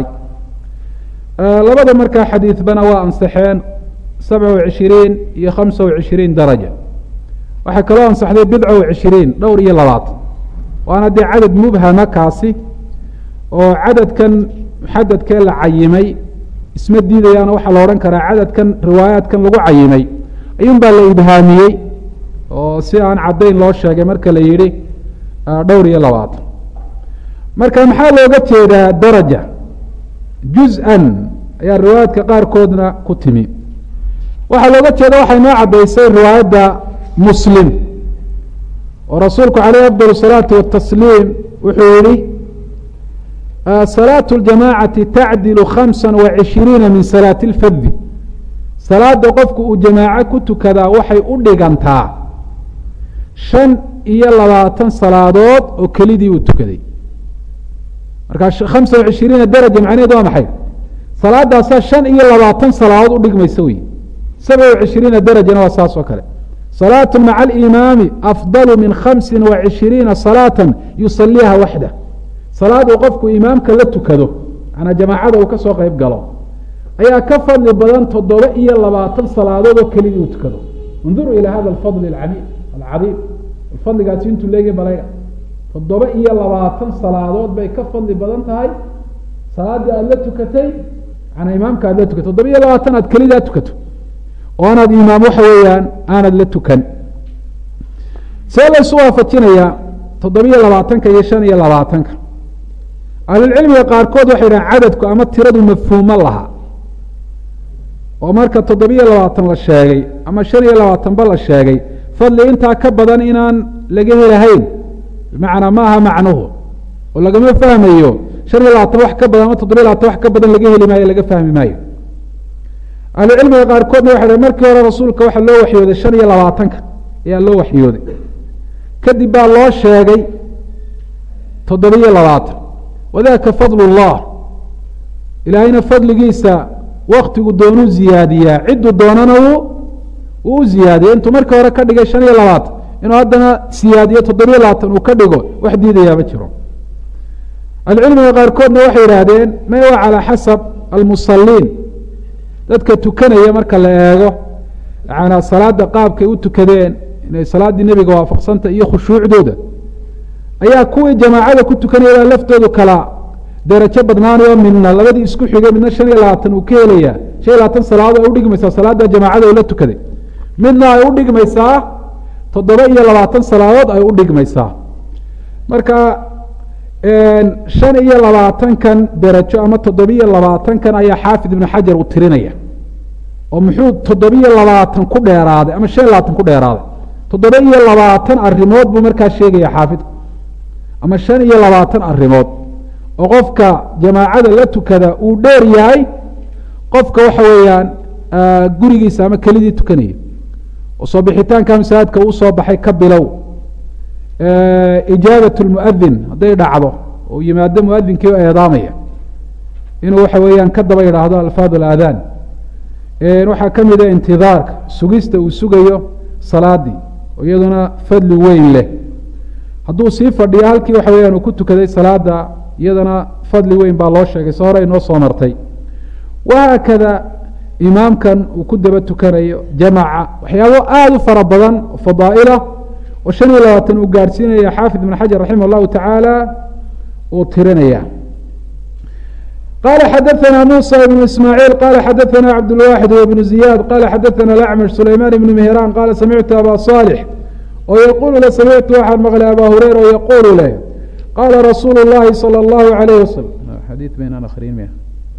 labada markaa xadiidbana waa ansaxeen sabca wa cishiriin iyo khamsa wa cishiriin daraja waxaa kaloo ansaxday bidca wa cishiriin dhowr iyo labaatan waana dee cadad mubhama kaasi oo cadadkan muxadadkee la cayimay isma diidayaana waxaa la odhan karaa cadadkan riwaayaadkan lagu cayimay ayuun baa la ibhaamiyey oo si aan caddayn loo sheegay marka la yidhi dhowr iyo labaatan marka maxaa looga jeedaa daraja juz-an ayaa riwaayaadka qaarkoodna ku timi waxaa looga jeeda waxay noo caddaysay riwaayadda muslim oo rasuulku caleyh afdal الsalaati watasliim wuxuu yihi salaaة اljamacati tacdilu khamsa wa cishiriina min salaati اlfadi salaada qofku uu jamaaco ku tukadaa waxay u dhigantaa shan iyo labaatan salaadood oo kelidii uu tukaday markaa khamsa wa cishiriina daraja macnaheed waa maxay salaadaasaa shan iyo labaatan salaadood udhigmaysa wey sabca wa cishiriina darajana waa saas oo kale salaatu maca alimaami afdalu min khamsi wa cishiriina salaata yusaliiha waxda salaad uu qofku imaamka la tukado manaa jamaacada uu ka soo qeyb galo ayaa ka fadli badan toddoba iyo labaatan salaadood oo kelidii uu tukado induruu ilaa hada alfadl acami alcadiim fadligaasi intuu leegi balayga toddoba iyo labaatan salaadood bay ka fadli badan tahay salaaddii aada la tukatay manaa imaamka aad la tukatay toddoba iyo labaatan aad kelidaa tukato oo anaad imaam waxa weeyaan aanad la tukan see laysu waafajinayaa toddobiyo labaatanka iyo shan iyo labaatanka ahlulcilmiga qaarkood waxay dhahan cadadku ama tiradu mafhuumo laha oo marka toddobiyo labaatan la sheegay ama shan iyo labaatanba la sheegay fadli intaa ka badan inaan laga helahayn bimacnaa ma aha macnuhu oo lagama fahmayo shan iyo labaatan wax ka badan ama toddobiyo labatan wax ka badan laga heli maayo laga fahmi maayo ahlucilmiga qaarkoodna waxay dhahen markii hore rasuulka waxaa loo waxyooday shan iyo labaatanka ayaa loo waxyooday kadib baa loo sheegay toddobiyo labaatan wadaka fadl اllah ilaahayna fadligiisa waktigu doonuu ziyaadiyaa cidduu doonana uu uu u ziyaadiya intuu markii hore ka dhigay shan iyo labaatan inuu haddana siyaadiyo toddobiyo labaatan uu ka dhigo wax diidayaa ma jiro ahlucilmiga qaarkoodna waxay yidhaahdeen may waa calaa xasab almusaliin dadka tukanaya marka la eego yanaa salaada qaabkay u tukadeen inay salaaddii nebiga waafaqsanta iyo khushuucdooda ayaa kuwii jamaacada ku tukanaya laftoodu kala derajo badnaanayo midna labadii isku xigay midna shan iyo labaatan uu ka helaya shan iyo labaatan salaadood ay udhigmaysaa salaada jamaacada oo la tukaday midna ay udhigmaysaa toddoba iyo labaatan salaadood ay udhigmaysaa marka shan iyo labaatankan derajo ama toddobiyo labaatankan ayaa xaafid ibnu xajar uu tirinaya oo muxuu toddobiyo labaatan ku dheeraaday ama shan iyo labaatan ku dheeraaday toddoba iyo labaatan arimood buu markaa sheegaya xaafidku ama shan iyo labaatan arimood oo qofka jamaacada la tukada uu dheer yahay qofka waxa weeyaan gurigiisa ama kelidii tukanaya oo soo bixitaanka masaajidka uu soo baxay ka bilow ijaabat lmuadin hadday dhacdo oo yimaado muadinkii o eedaamaya inuu waxa weeyaan ka daba yidhaahdo alfaad alaadaan waxaa ka mid a intidaarka sugista uu sugayo salaadii oo iyaduna fadli weyn leh hadduu sii fadhiyo halkii waxa weyaan uu ku tukaday salaada iyadana fadli weyn baa loo sheegay se hore inoo soo martay wahaakada imaamkan uu ku daba tukanayo jamaca waxyaabo aada u fara badan oo fadaa'ilah oo shan iyo labaatan uu gaadhsiinaya xaafid ibn xajar raximah allahu tacaala uu tirinaya qala xadaثna musa ibn ismaaعiil qala xadaثna cabdالwaxid wbn ziyad qala xadaثna acmsh sulayman ibn mihran qala samictu aba صالح oo yaqulu le samictu waxaan maqlay aba hureyra oo yaqulu leh qala rasuulu الlahi salى الlahu عalayh wasalam xadii baynaan akrin m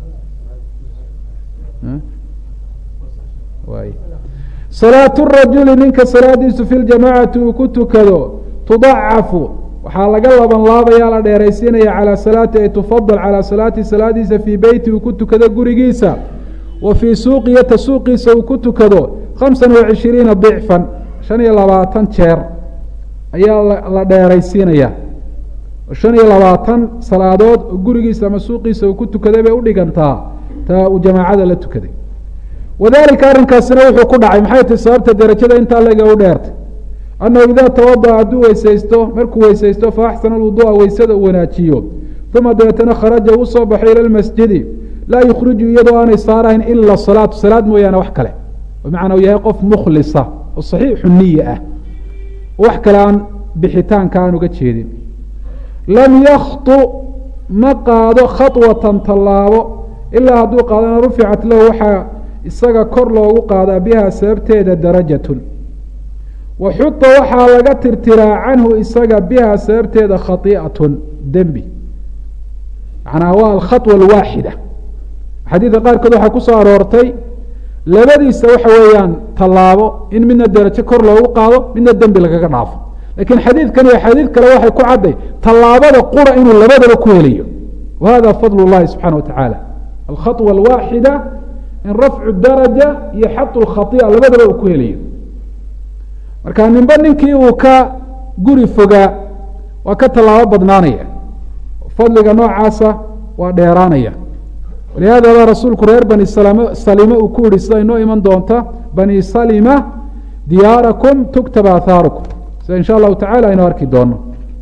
salaaة الrajuli ninka salaadiisu fi ljamacati uu ku tukado tudacafu waxaa laga laban laabaya la dheeraysiinaya calى salaati ay tufadal calى salaati salaadiisa fii beyti uu ku tukado gurigiisa wa fii suuqiyata suuqiisa uu ku tukado khamsa wa cishiriina dicfan shan iyo labaatan jeer ayaa la dheeraysiinaya shan iyo labaatan salaadood oo gurigiisa ama suuqiisa uu ku tukaday bay udhigantaa taa uu jamaacada la tukaday wadalika arrinkaasina wuxuu ku dhacay maxay tahi sababta derajada intaa lega u dheertay annahu idaa tawadaأ hadduu weysaysto markuu weysaysto faaxsana alwuduu'a weysada uu wanaajiyo uma dabeetana kharaja uu soo baxay ila lmasjidi laa yukhriju iyadoo aanay saarahayn ila salaatu salaad mooyaane wax kale bimacnaa uu yahay qof mukhlisa oo saxiixu niya ah wax kale aan bixitaanka aan uga jeedin lam yaktu ma qaado khaطwatan tallaabo ilaa hadduu qaadana ruficat lahu waxaa isaga kor loogu qaadaa biha sababteeda darajatun wa xuta waxaa laga tirtiraa canhu isaga biha sababteeda khai'atun dembi macnaa waa alkhaطwa alwaaxida xadiidka qaarkood waxaa ku soo aroortay labadiisa waxa weeyaan tallaabo in midna derajo kor loogu qaado midna dembi lagaga dhaafo lakiin xadiidkan iyo xadiid kale waxay ku cadday tallaabada qura inuu labadaba ku helayo wa hada fadl اllahi subxana wa tacaala alkhaطwa alwaaxida in rafcu daraja iyo xatu lkhai'a labadaba uu ku helayo marka ninba ninkii uu ka guri fogaa waa ka tallaabo badnaanaya fadliga noocaasa waa dheeraanaya walihada baa rasuulku reer bani salima uu ku yihi sida inoo iman doonta bani salima diyaarakum tuktaba athaarukum sida in sha allahu tacala aynu arki doono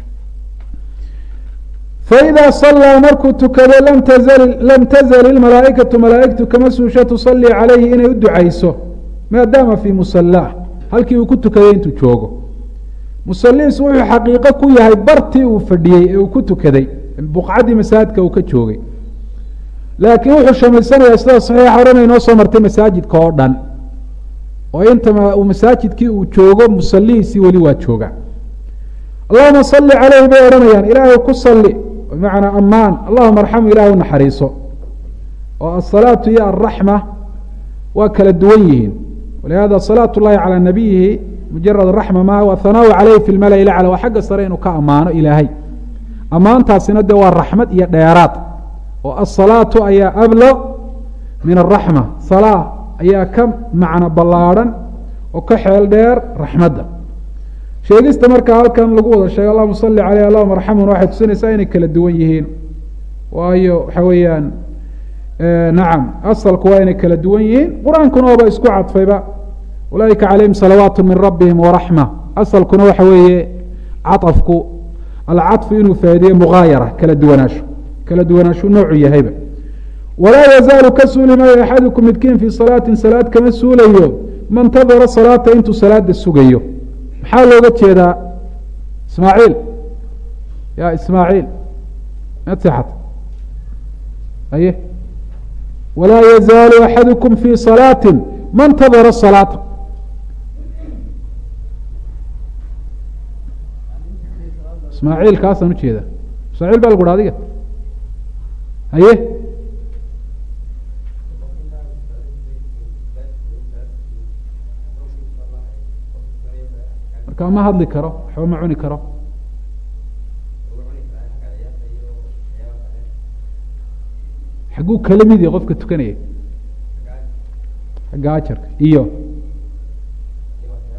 faإida صalىa markuu tukado lam tazl اmalaaئikaةu malaaئigtu kama suusha tusalii calayhi inay u ducayso maadaama fii musalaa halkii uu ku tukaday intuu joogo musalihiisu wuxuu xaqiiqo ku yahay bartii uu fadhiyey ee uu ku tukaday buqcaddii masaajidka uu ka joogay laakiin wuxuu shamaysanaya sida saxiixa horena inoo soo martay masaajidka oo dhan oo inta masaajidkii uu joogo musalihiisii weli waa jooga allahuma sali calayhi bay odhanayaan ilaahay ku sali bimacnaa amaan allahuma arxamu ilahay u naxariiso oo asalaatu iyo alraxma waa kala duwan yihiin walihada salaat llahi calaa nabiyihi mujarad raxma maha wa hanaau caleyhi fi lmala lacla waa xagga sare inuu ka ammaano ilaahay ammaantaasina de waa raxmad iyo dheeraad oo asalaatu ayaa ablo min araxma salaa ayaa ka macno ballaadhan oo ka xeel dheer raxmadda sheegista markaa halkan lagu wada sheegay allahuma sali caleyh allahuma arxamuna waxay tusinaysaa inay kala duwan yihiin waayo waxa weeyaan nacam asalku waa inay kala duwan yihiin qur-aankuna ooba isku cadfayba ulaaika calayhim salawaat min rabbihim waraxma asalkuna waxa weeye caطafku alcaطfu inuu faa'ideeye mugaayara kala duwanaasho kala duwanaashu noocu yahayba walaa yazaalu ka suuli maayo axadukum midkiin fii salaatin salaad kama suulayo mantadara salaata intuu salaada sugayo maxaa looga jeedaa ismaaciil ya ismaaciil mad seexat aye walaa yazaalu axadukum fii salaati mantadara salaata ismaaciil kaasaan ujeeda ismaaciil baa lagu ha adiga haye marka ma hadli karo waxba ma cuni karo xagguu kala mid yahay qofka tukanaya xagga ajarka iyo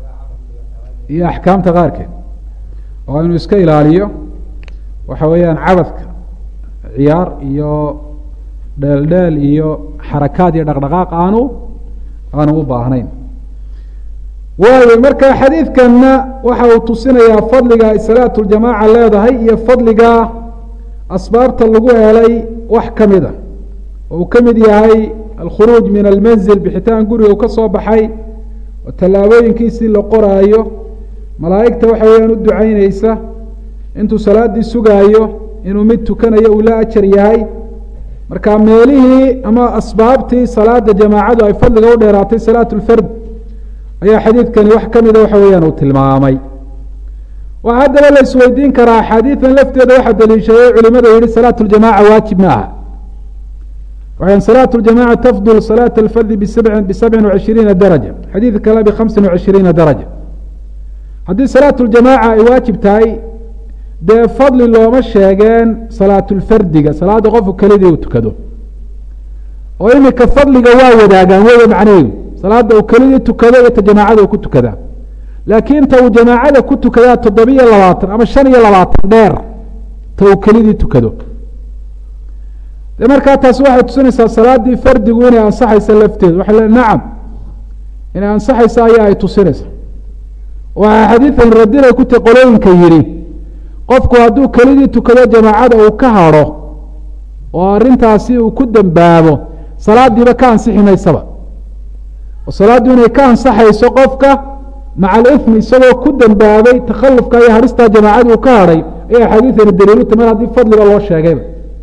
iyo axkaamta qaarkeed oo inuu iska ilaaliyo waxa weeyaan cabadka ciyaar iyo dheeldheel iyo xarakaad iyo dhaqdhaqaaq aanu aanu u baahnayn waayo marka xadiidkanna waxa uu tusinayaa fadliga ay salaatu ljamaaca leedahay iyo fadliga asbaabta lagu helay wax ka mid a oo uu ka mid yahay alkhuruuj min almanzil bixitaan guriga uu ka soo baxay oo tallaabooyinkiisii la qoraayo malaa'igta waxa weeyaan u ducaynaysa intuu salaaddii sugaayo inuu mid tukanayo uu la ajar yahay marka meelihii ama asbaabtii salaada jamaacadu ay fadliga u dheeraatay salaat lfard ayaa xadiidkani wax ka mida waxa weeyaan uu tilmaamay waxaa haddaba la isweydiin karaa axaadiidan lafteeda waxaa daliishaday culimada yihi salaat ljamaca waajib ma aha waxaan salaat ljamaca tafdul salaat alfardi bisabcin bisabcin wacishiriina daraja xadiid kale bikhamsin wacishiriina daraja haddii salaat ljamaaca ay waajib tahay dee fadli looma sheegeen salaatulfardiga salaadda qofku kelidii uu tukado oo imika fadliga waa wadaagaan weya macnaheedu salaada uu kelidii tukado iyo ta jamaacada uu ku tukadaa laakiin ta uu jamaacada ku tukadaa toddobiyo labaatan ama shan iyo labaatan dheer ta uu kelidii tukado de markaa taasi waxay tusinaysaa salaaddii fardigu inay ansaxaysa lafteedu waxa le nacam inay ansaxaysa ayaa ay tusinaysa waxaa xadiidan radinay ku ta qolooyinka yidhi qofku hadduu kelidii tukado jamaacada uu ka hadho oo arrintaasi uu ku dembaabo salaadiiba ka ansixi maysaba oo salaaddu inay ka ansaxayso qofka maca alifmi isagoo ku dembaabay takhallufka iyo hadhistaa jamaacadii uu ka hadhay ayaa xadiidani daliiluta mar haddii fadliga loo sheegayba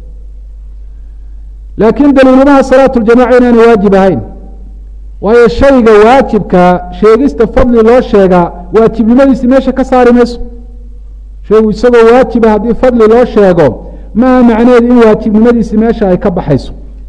laakiin daliilumaha salaatu ljamaca inaanu waajib ahayn waayo shayga waajibka sheegista fadli loo sheegaa waajibnimadiisi meesha ka saari mayso shaygu isagoo waajiba haddii fadli loo sheego maaha macnaheedu in waajibnimadiisi meesha ay ka baxayso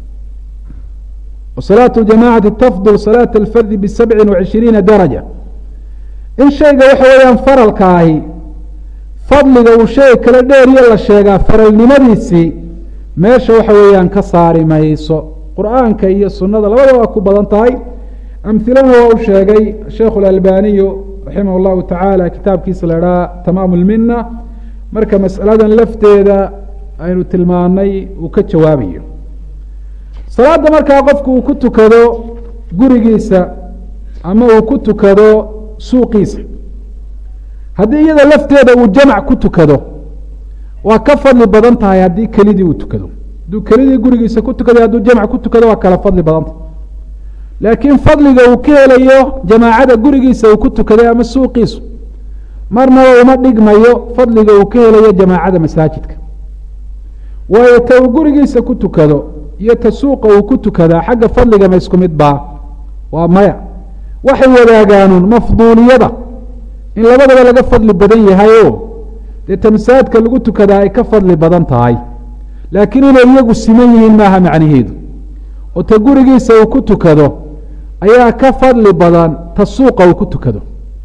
salaatu ljamacati tafdul salaata alfardi bisabcin wacishiriina daraja in shayga waxa weeyaan faralka ahi fadliga uu shay kale dheeriyo la sheegaa faralnimadiisii meesha waxa weeyaan ka saari mayso qur'aanka iyo sunada labada waa ku badan tahay amhilana waa u sheegay sheikhu اlalbaniyu raximah اllahu tacaala kitaabkiisa la idhaha tamaam lmina marka masaladan lafteeda aynu tilmaanay uu ka jawaabayo salaada markaa qofku uu ku tukado gurigiisa ama uu ku tukado suuqiisa haddii iyada lafteeda uu jamc ku tukado waa ka fadli badan tahay haddii kelidii uu tukado hadduu kelidii gurigiisa ku tukada hadduu jamc ku tukado waa kala fadli badan tahay laakiin fadliga uu ka helayo jamaacada gurigiisa uu ku tukaday ama suuqiisu marnaba uma dhigmayo fadliga uu ka helayo jamaacada masaajidka waayo ta uu gurigiisa ku tukado iyo ta suuqa uu ku tukadaa xagga fadliga ma isku mid baa waa maya waxay wadaagaanun mafduuliyada in labadaba laga fadli badan yahayo dee ta masaajidka lagu tukadaa ay ka fadli badan tahay laakiin inay iyagu siman yihiin maaha macnaheedu oo ta gurigiisa uu ku tukado ayaa ka fadli badan ta suuqa uu ku tukado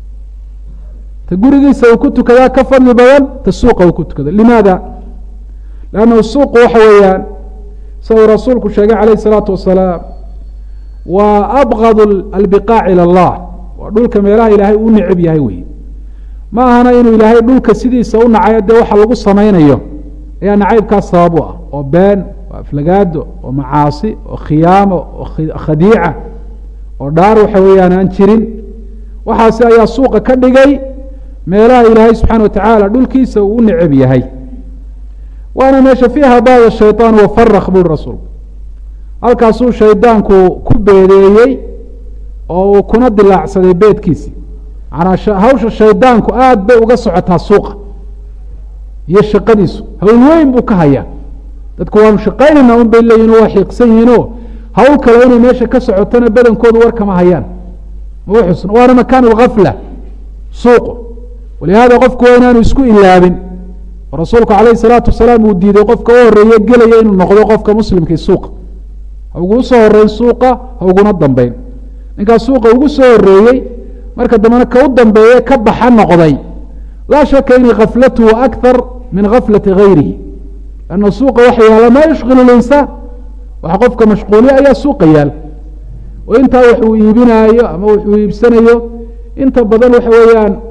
ta gurigiisa uu ku tukadaa ka fadli badan ta suuqa uu ku tukado limaada lannahu suuqu waxa weeyaan sida uu rasuulku sheegay calayh isalaatu wasalaam waa abgad albiqaac ila allah waa dhulka meelaha ilaahay uu necab yahay wey ma ahana inuu ilaahay dhulka sidiisa u nacayo dee waxa lagu samaynayo ayaa nacaybkaas sabab u ah oo been oo aflagaado oo macaasi oo khiyaamo oo khadiica oo dhaar waxa weeyaan aan jirin waxaasi ayaa suuqa ka dhigay meelaha ilaahay subxaana watacaala dhulkiisa uu u necab yahay waana meesha fiiha baada shayطaan wafarak buri rasuulku halkaasuu shaydaanku ku beedeeyey oo uu kuna dilaacsaday beedkiisi manaa hawsha shaydaanku aada bay uga socotaa suuqa iyo shaqadiisu hawl weyn buu ka hayaa dadku waanu shaqaynayna un bay leeyihin waa xiiqsan yihiinoo hawl kale inay meesha ka socotona badankoodu war kama hayaan ma xusn waana makaan اlgafla suuqu walihaada qofku waa inaanu isku ilaabin rasuulku calayh salaatu wasalaam uu diiday qofka u horeeye gelaya inuu noqdo qofka muslimkii suuqa ha ugu soo horeyn suuqa ha uguna dambeyn ninkaa suuqa ugu soo horeeyey marka dambena ka u dambeeye ka baxa noqday laa shaka inay kaflatuhu akar min gaflati gayrihi lanna suuqa waxa yaala maa yushkilu linsaan waxa qofka mashquuliya ayaa suuqa yaal oo intaa wax uu iibinaayo ama wuxuu iibsanayo inta badan waxa weeyaan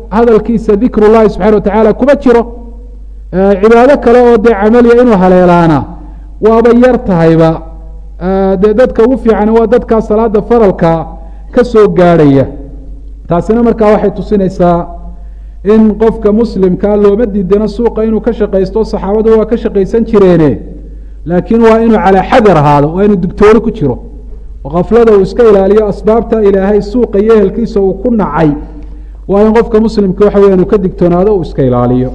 hadalkiisa dikr llahi subxana wa tacaala kuma jiro cibaado kale oo dee camaliya inuu haleelaana waaba yar tahayba dee dadka ugu fiican waa dadkaa salaada faralka ka soo gaadhaya taasina markaa waxay tusinaysaa in qofka muslimkaa looma diidano suuqa inuu ka shaqaysto saxaabadu waa ka shaqaysan jireene laakiin waa inuu calaa xadar ahaado waa inuu digtooni ku jiro oo kaflada uu iska ilaaliyo asbaabta ilaahay suuqa iyo ehelkiisa uu ku nacay waa in qofka muslimka waxa weya uu ka digtoonaado uu iska ilaaliyo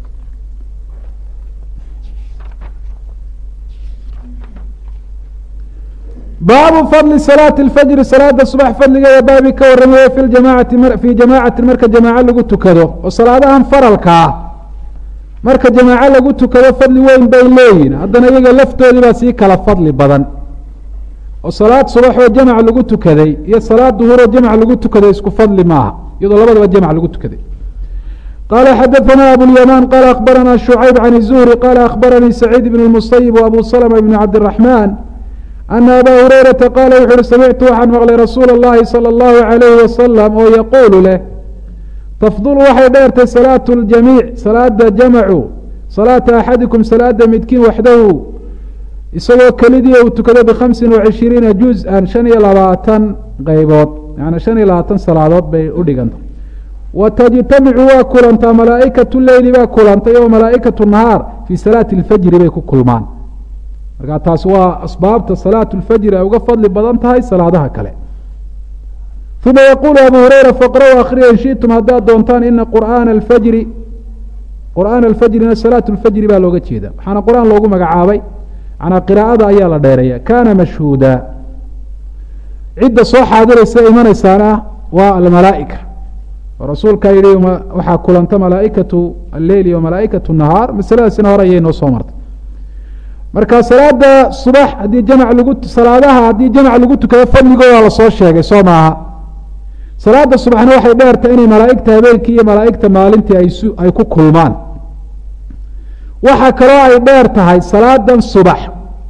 baabu fadli salaati اlfajri salaada subax fadligeeda baabi ka waramaye fi jamaacati fii jamaacatin marka jamaaco lagu tukado oo salaadahan faralkaa marka jamaaco lagu tukado fadli weyn bay leeyihin haddana iyaga laftoodii baa sii kala fadli badan oo salaad subax oo jamac lagu tukaday iyo salaad duhur oo jamac lagu tukaday isku fadli maaha iyadoo labadaba jamac lagu tukaday qala xadaثna abulyamaan qala akbarana shucayb can الzuhri qala akbaranii saciid bn اmusayib وabu slma bn cabdالraحman ana aba hurayrata qaala wuxu uhi samictu waxaan maqlay rasuula اllahi salى اllahu عalayhi wasalam oo yaquulu leh tafdulu waxay dheertay salaatu اljamiic salaada jamacu salaata axadikum salaada midkiin waxdahu isagoo kelidii uu tukado bikhamsin wacishiriina juz-an shan iyo labaatan qeybood yani shan iyo labaatan salaadood bay u dhiganta wa tajtamicu waa kulantaa malaa'ikatu leyli baa kulantay oo malaa'ikatu nahaar fii salaati اlfajri bay ku kulmaan markaa taas waa asbaabta salaatu اlfajri ay uga fadli badan tahay salaadaha kale uma yaquulu abu hureyra faqra-u akhriya in shitum haddaad doontaan ina qur'aana alfajri qur'aana alfajrina salaatu lfajri baa looga jeeda waxaana qur-aan loogu magacaabay manaa qiraa'ada ayaa la dheereeya kana mashhuuda cidda soo xaadiraysa imanaysaana waa almalaa'ika oo rasuulkaa yihi waxaa kulanta malaa'ikatu alleyli wa malaa'ikatu nahaar masaladaasina hore ayay noo soo martay marka salaada subax haddii jamc lagu salaadaha haddii jamc lagu tukado fadligooda lasoo sheegay soo maaha salaada subaxna waxay dheertay inay malaa'igta habeenkii iyo malaa'igta maalintii aysu ay ku kulmaan waxaa kaloo ay dheer tahay salaadan subax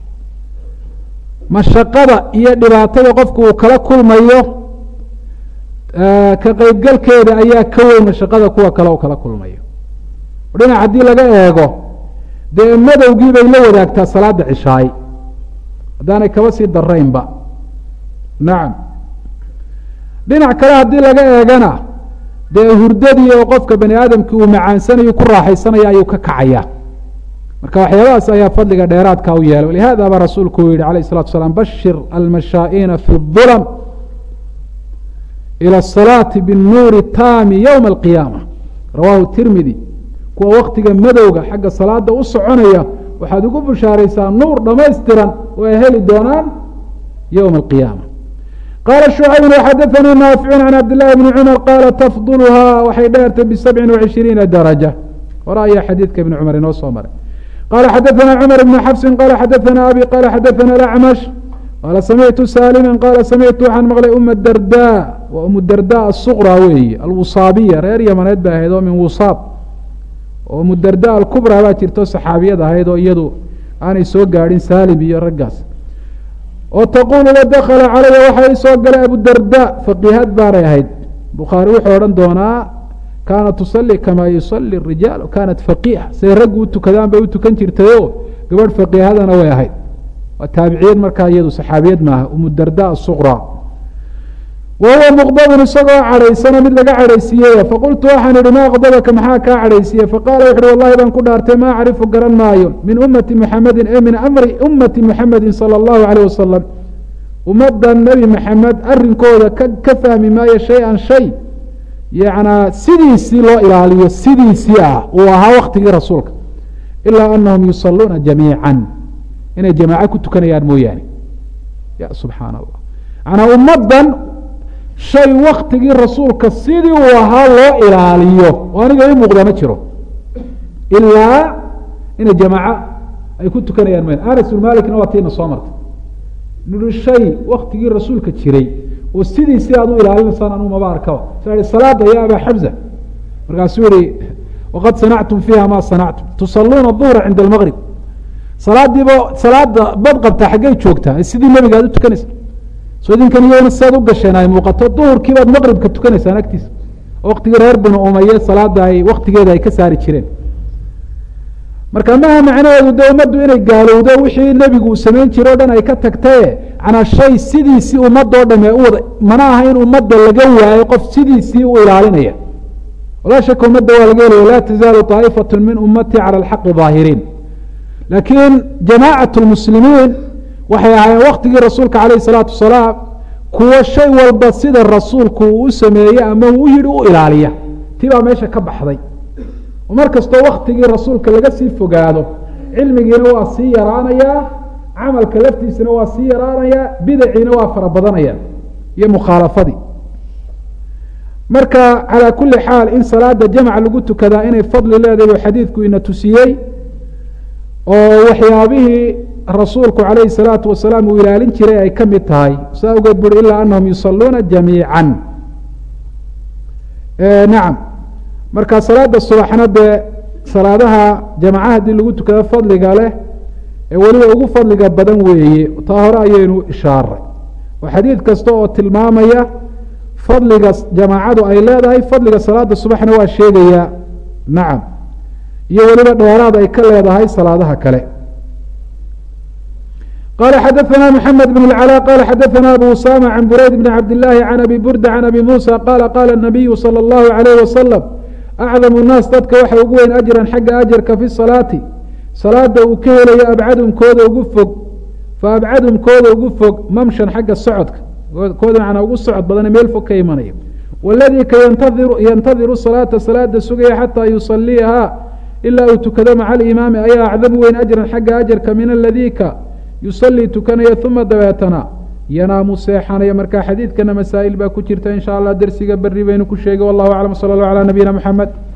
mashaqada iyo dhibaatada qofku uu kala kulmayo ka qeybgalkeeda ayaa ka weyn mashaqada kuwa kale uu kala kulmayo dhinac haddii laga eego dee madowgii bay la wadaagtaa salaada cishaay haddaanay kaba sii daraynba nacam dhinac kale haddii laga eegana dee hurdadii oo qofka bani aadamkii uu macaansanayo ku raaxaysanaya ayuu ka kacaya marka waxyaabahaas ayaa fadliga dheeraadka u yeelay walihada baa rasuulku uu yihi alayh الsalatu asalaam bashir almashaaئina fi الظulm ilى الصalaaةi bالnuuri taami ywma اlqiyaama rawahu tirmidi kuwa waktiga madowga xagga salaada u soconaya waxaad ugu bushaaraysaa nuur dhamaystiran oo ay heli doonaan ywma اlqiyaama qala shucayb xadaثanii naaficu can cabd لlahi bni cumar qaala tafdulhaa waxay dheertay bisabci وacishiriina daraja hore ayaa xadiidka ibni cumar inoo soo maray qala xadaثna cmar bn xafsi qala xadaثna abi qala xadaثna acmash qaala samictu salima qaala samictu waxaan maqlay uma darda waa umu darda asuqra weeye alwusaabiya reer yamaneed bay ahayd oo min wusaab oo umu darda alkubra baa jirto saxaabiyad ahayd oo iyadu aanay soo gaadhin salim iyo raggaas oo taqulu la dakla calaya waxaa ii soo galay abudarda faqiihad baanay ahayd bukhaari wuxuu odhan doonaa kaanat tusali kamaa yusali rijaal kaanat faqiiha siday raggu u tukadaan bay u tukan jirtayo gabadh faqiihadana way ahayd waa taabiciyad markaa iyadu saxaabiyad maaha umudarda asuqra wa huwa muqdabun isagoo cadhaysano mid laga cadhaysiiyey faqultu waxaan ihi ma aqdabaka maxaa kaa cadhaysiiye faqala wuxu uhi wallahi baan ku dhaartay ma acrifu garan maayo min ummati muxamedin e min amri ummati muxamedin sala allahu alayh wasalam ummadda nebi maxamed arrinkooda ka ka fahmi maayo shay-an shay yacnaa sidiisii loo ilaaliyo sidiisii ah uu ahaa waktigii rasuulka ilaa anahum yusaluuna jamiica inay jamaaco ku tukanayaan mooyaane ya subxaana allah manaa ummaddan shay waktigii rasuulka sidii uu ahaa loo ilaaliyo oo aniga i muuqda ma jiro ilaa inay jamaaco ay ku tukanayaan mooyane anas bn malikna waa tiina soo martay nui shay waktigii rasuulka jiray oo sidiisii aad u ilaalinaysaan anuu maba arkaba sa salaada ya aba xamza markaasuu yihi waqad sanactum fiiha ma sanactum tusaluuna duhra cinda almaqrib salaadiiba salaada bad qabtaa xaggey joogtaa sidii nebiga aad u tukanaysa so idinkan iyagona siaad u gasheen ay muuqato duhurkii baad maqribka tukanaysaan agtiisa waqtigii reer binu umaye salaada ay waktigeeda ay ka saari jireen marka maha macnaheedu de ummaddu inay gaalowdo wixii nebigu uu samayn jire o dhan ay ka tagtaye canaa shay sidiisii ummadoo dhame u wada mana aha in ummadda laga waayo qof sidiisii u ilaalinaya walaa shaka ummadda waa laga helaya laa tazaalu طaa'ifat min ummati calى alxaqi ظaahiriin laakiin jamaacat lmuslimiin waxay ahaayeen waktigii rasuulka calayh الsalaatu wasalaam kuwo shay walba sida rasuulku uu u sameeye ama uu yihi u ilaaliya ti baa meesha ka baxday mar kastoo waktigii rasuulka laga sii fogaado cilmigiina waa sii yaraanayaa camalka laftiisana waa sii yaraanayaa bidaciina waa fara badanaya iyo mukhaalafadii marka calaa kuli xaal in salaada jamc lagu tukadaa inay fadli leedahay u xadiidku ina tusiyey oo waxyaabihii rasuulku calayhi الsalaatu wasalaam uu ilaalin jiray ay ka mid tahay saa ogeed buri ilaa anahum yusaluuna jamiica nacam marka salaada subaxna dee salaadaha jamaca haddii lagu tukado fadliga leh ee weliba ugu fadliga badan weeye taa hore ayaynu ishaaray oo xadiid kasta oo tilmaamaya fadliga jamaacadu ay leedahay fadliga salaada subaxna waa sheegaya nacam iyo weliba dheeraad ay ka leedahay salaadaha kale qala xadaثna mحamed بن العلاء qala xadaثna abu usama can burayd bn cabd الlahi can abi burda can abi musa qala qala الnabiyu salى الlahu عalيh waslm acdam الnaas dadka waxa ugu weyn ajran xagga ajarka fi salaati salaada uu ka helayo abcadumkooda ugu fog faabcadumkooda ugu fog mamshan xagga socodka kooda macnaa ugu socod badane meel fog ka imanaya waladii ka yantadiru salaata salaada sugaya xataa yusaliiha ilaa uu tukado maca alimaami ayaa acdamu weyn ajran xagga ajarka min aladii ka yusalii tukanaya uma dabeetana yanaamu seexanaya marka xadiidkana masaa'il baa ku jirta in sha allah dersiga beri baynu ku sheegay wallahu aclam sala allah calaa nabiyina mxamed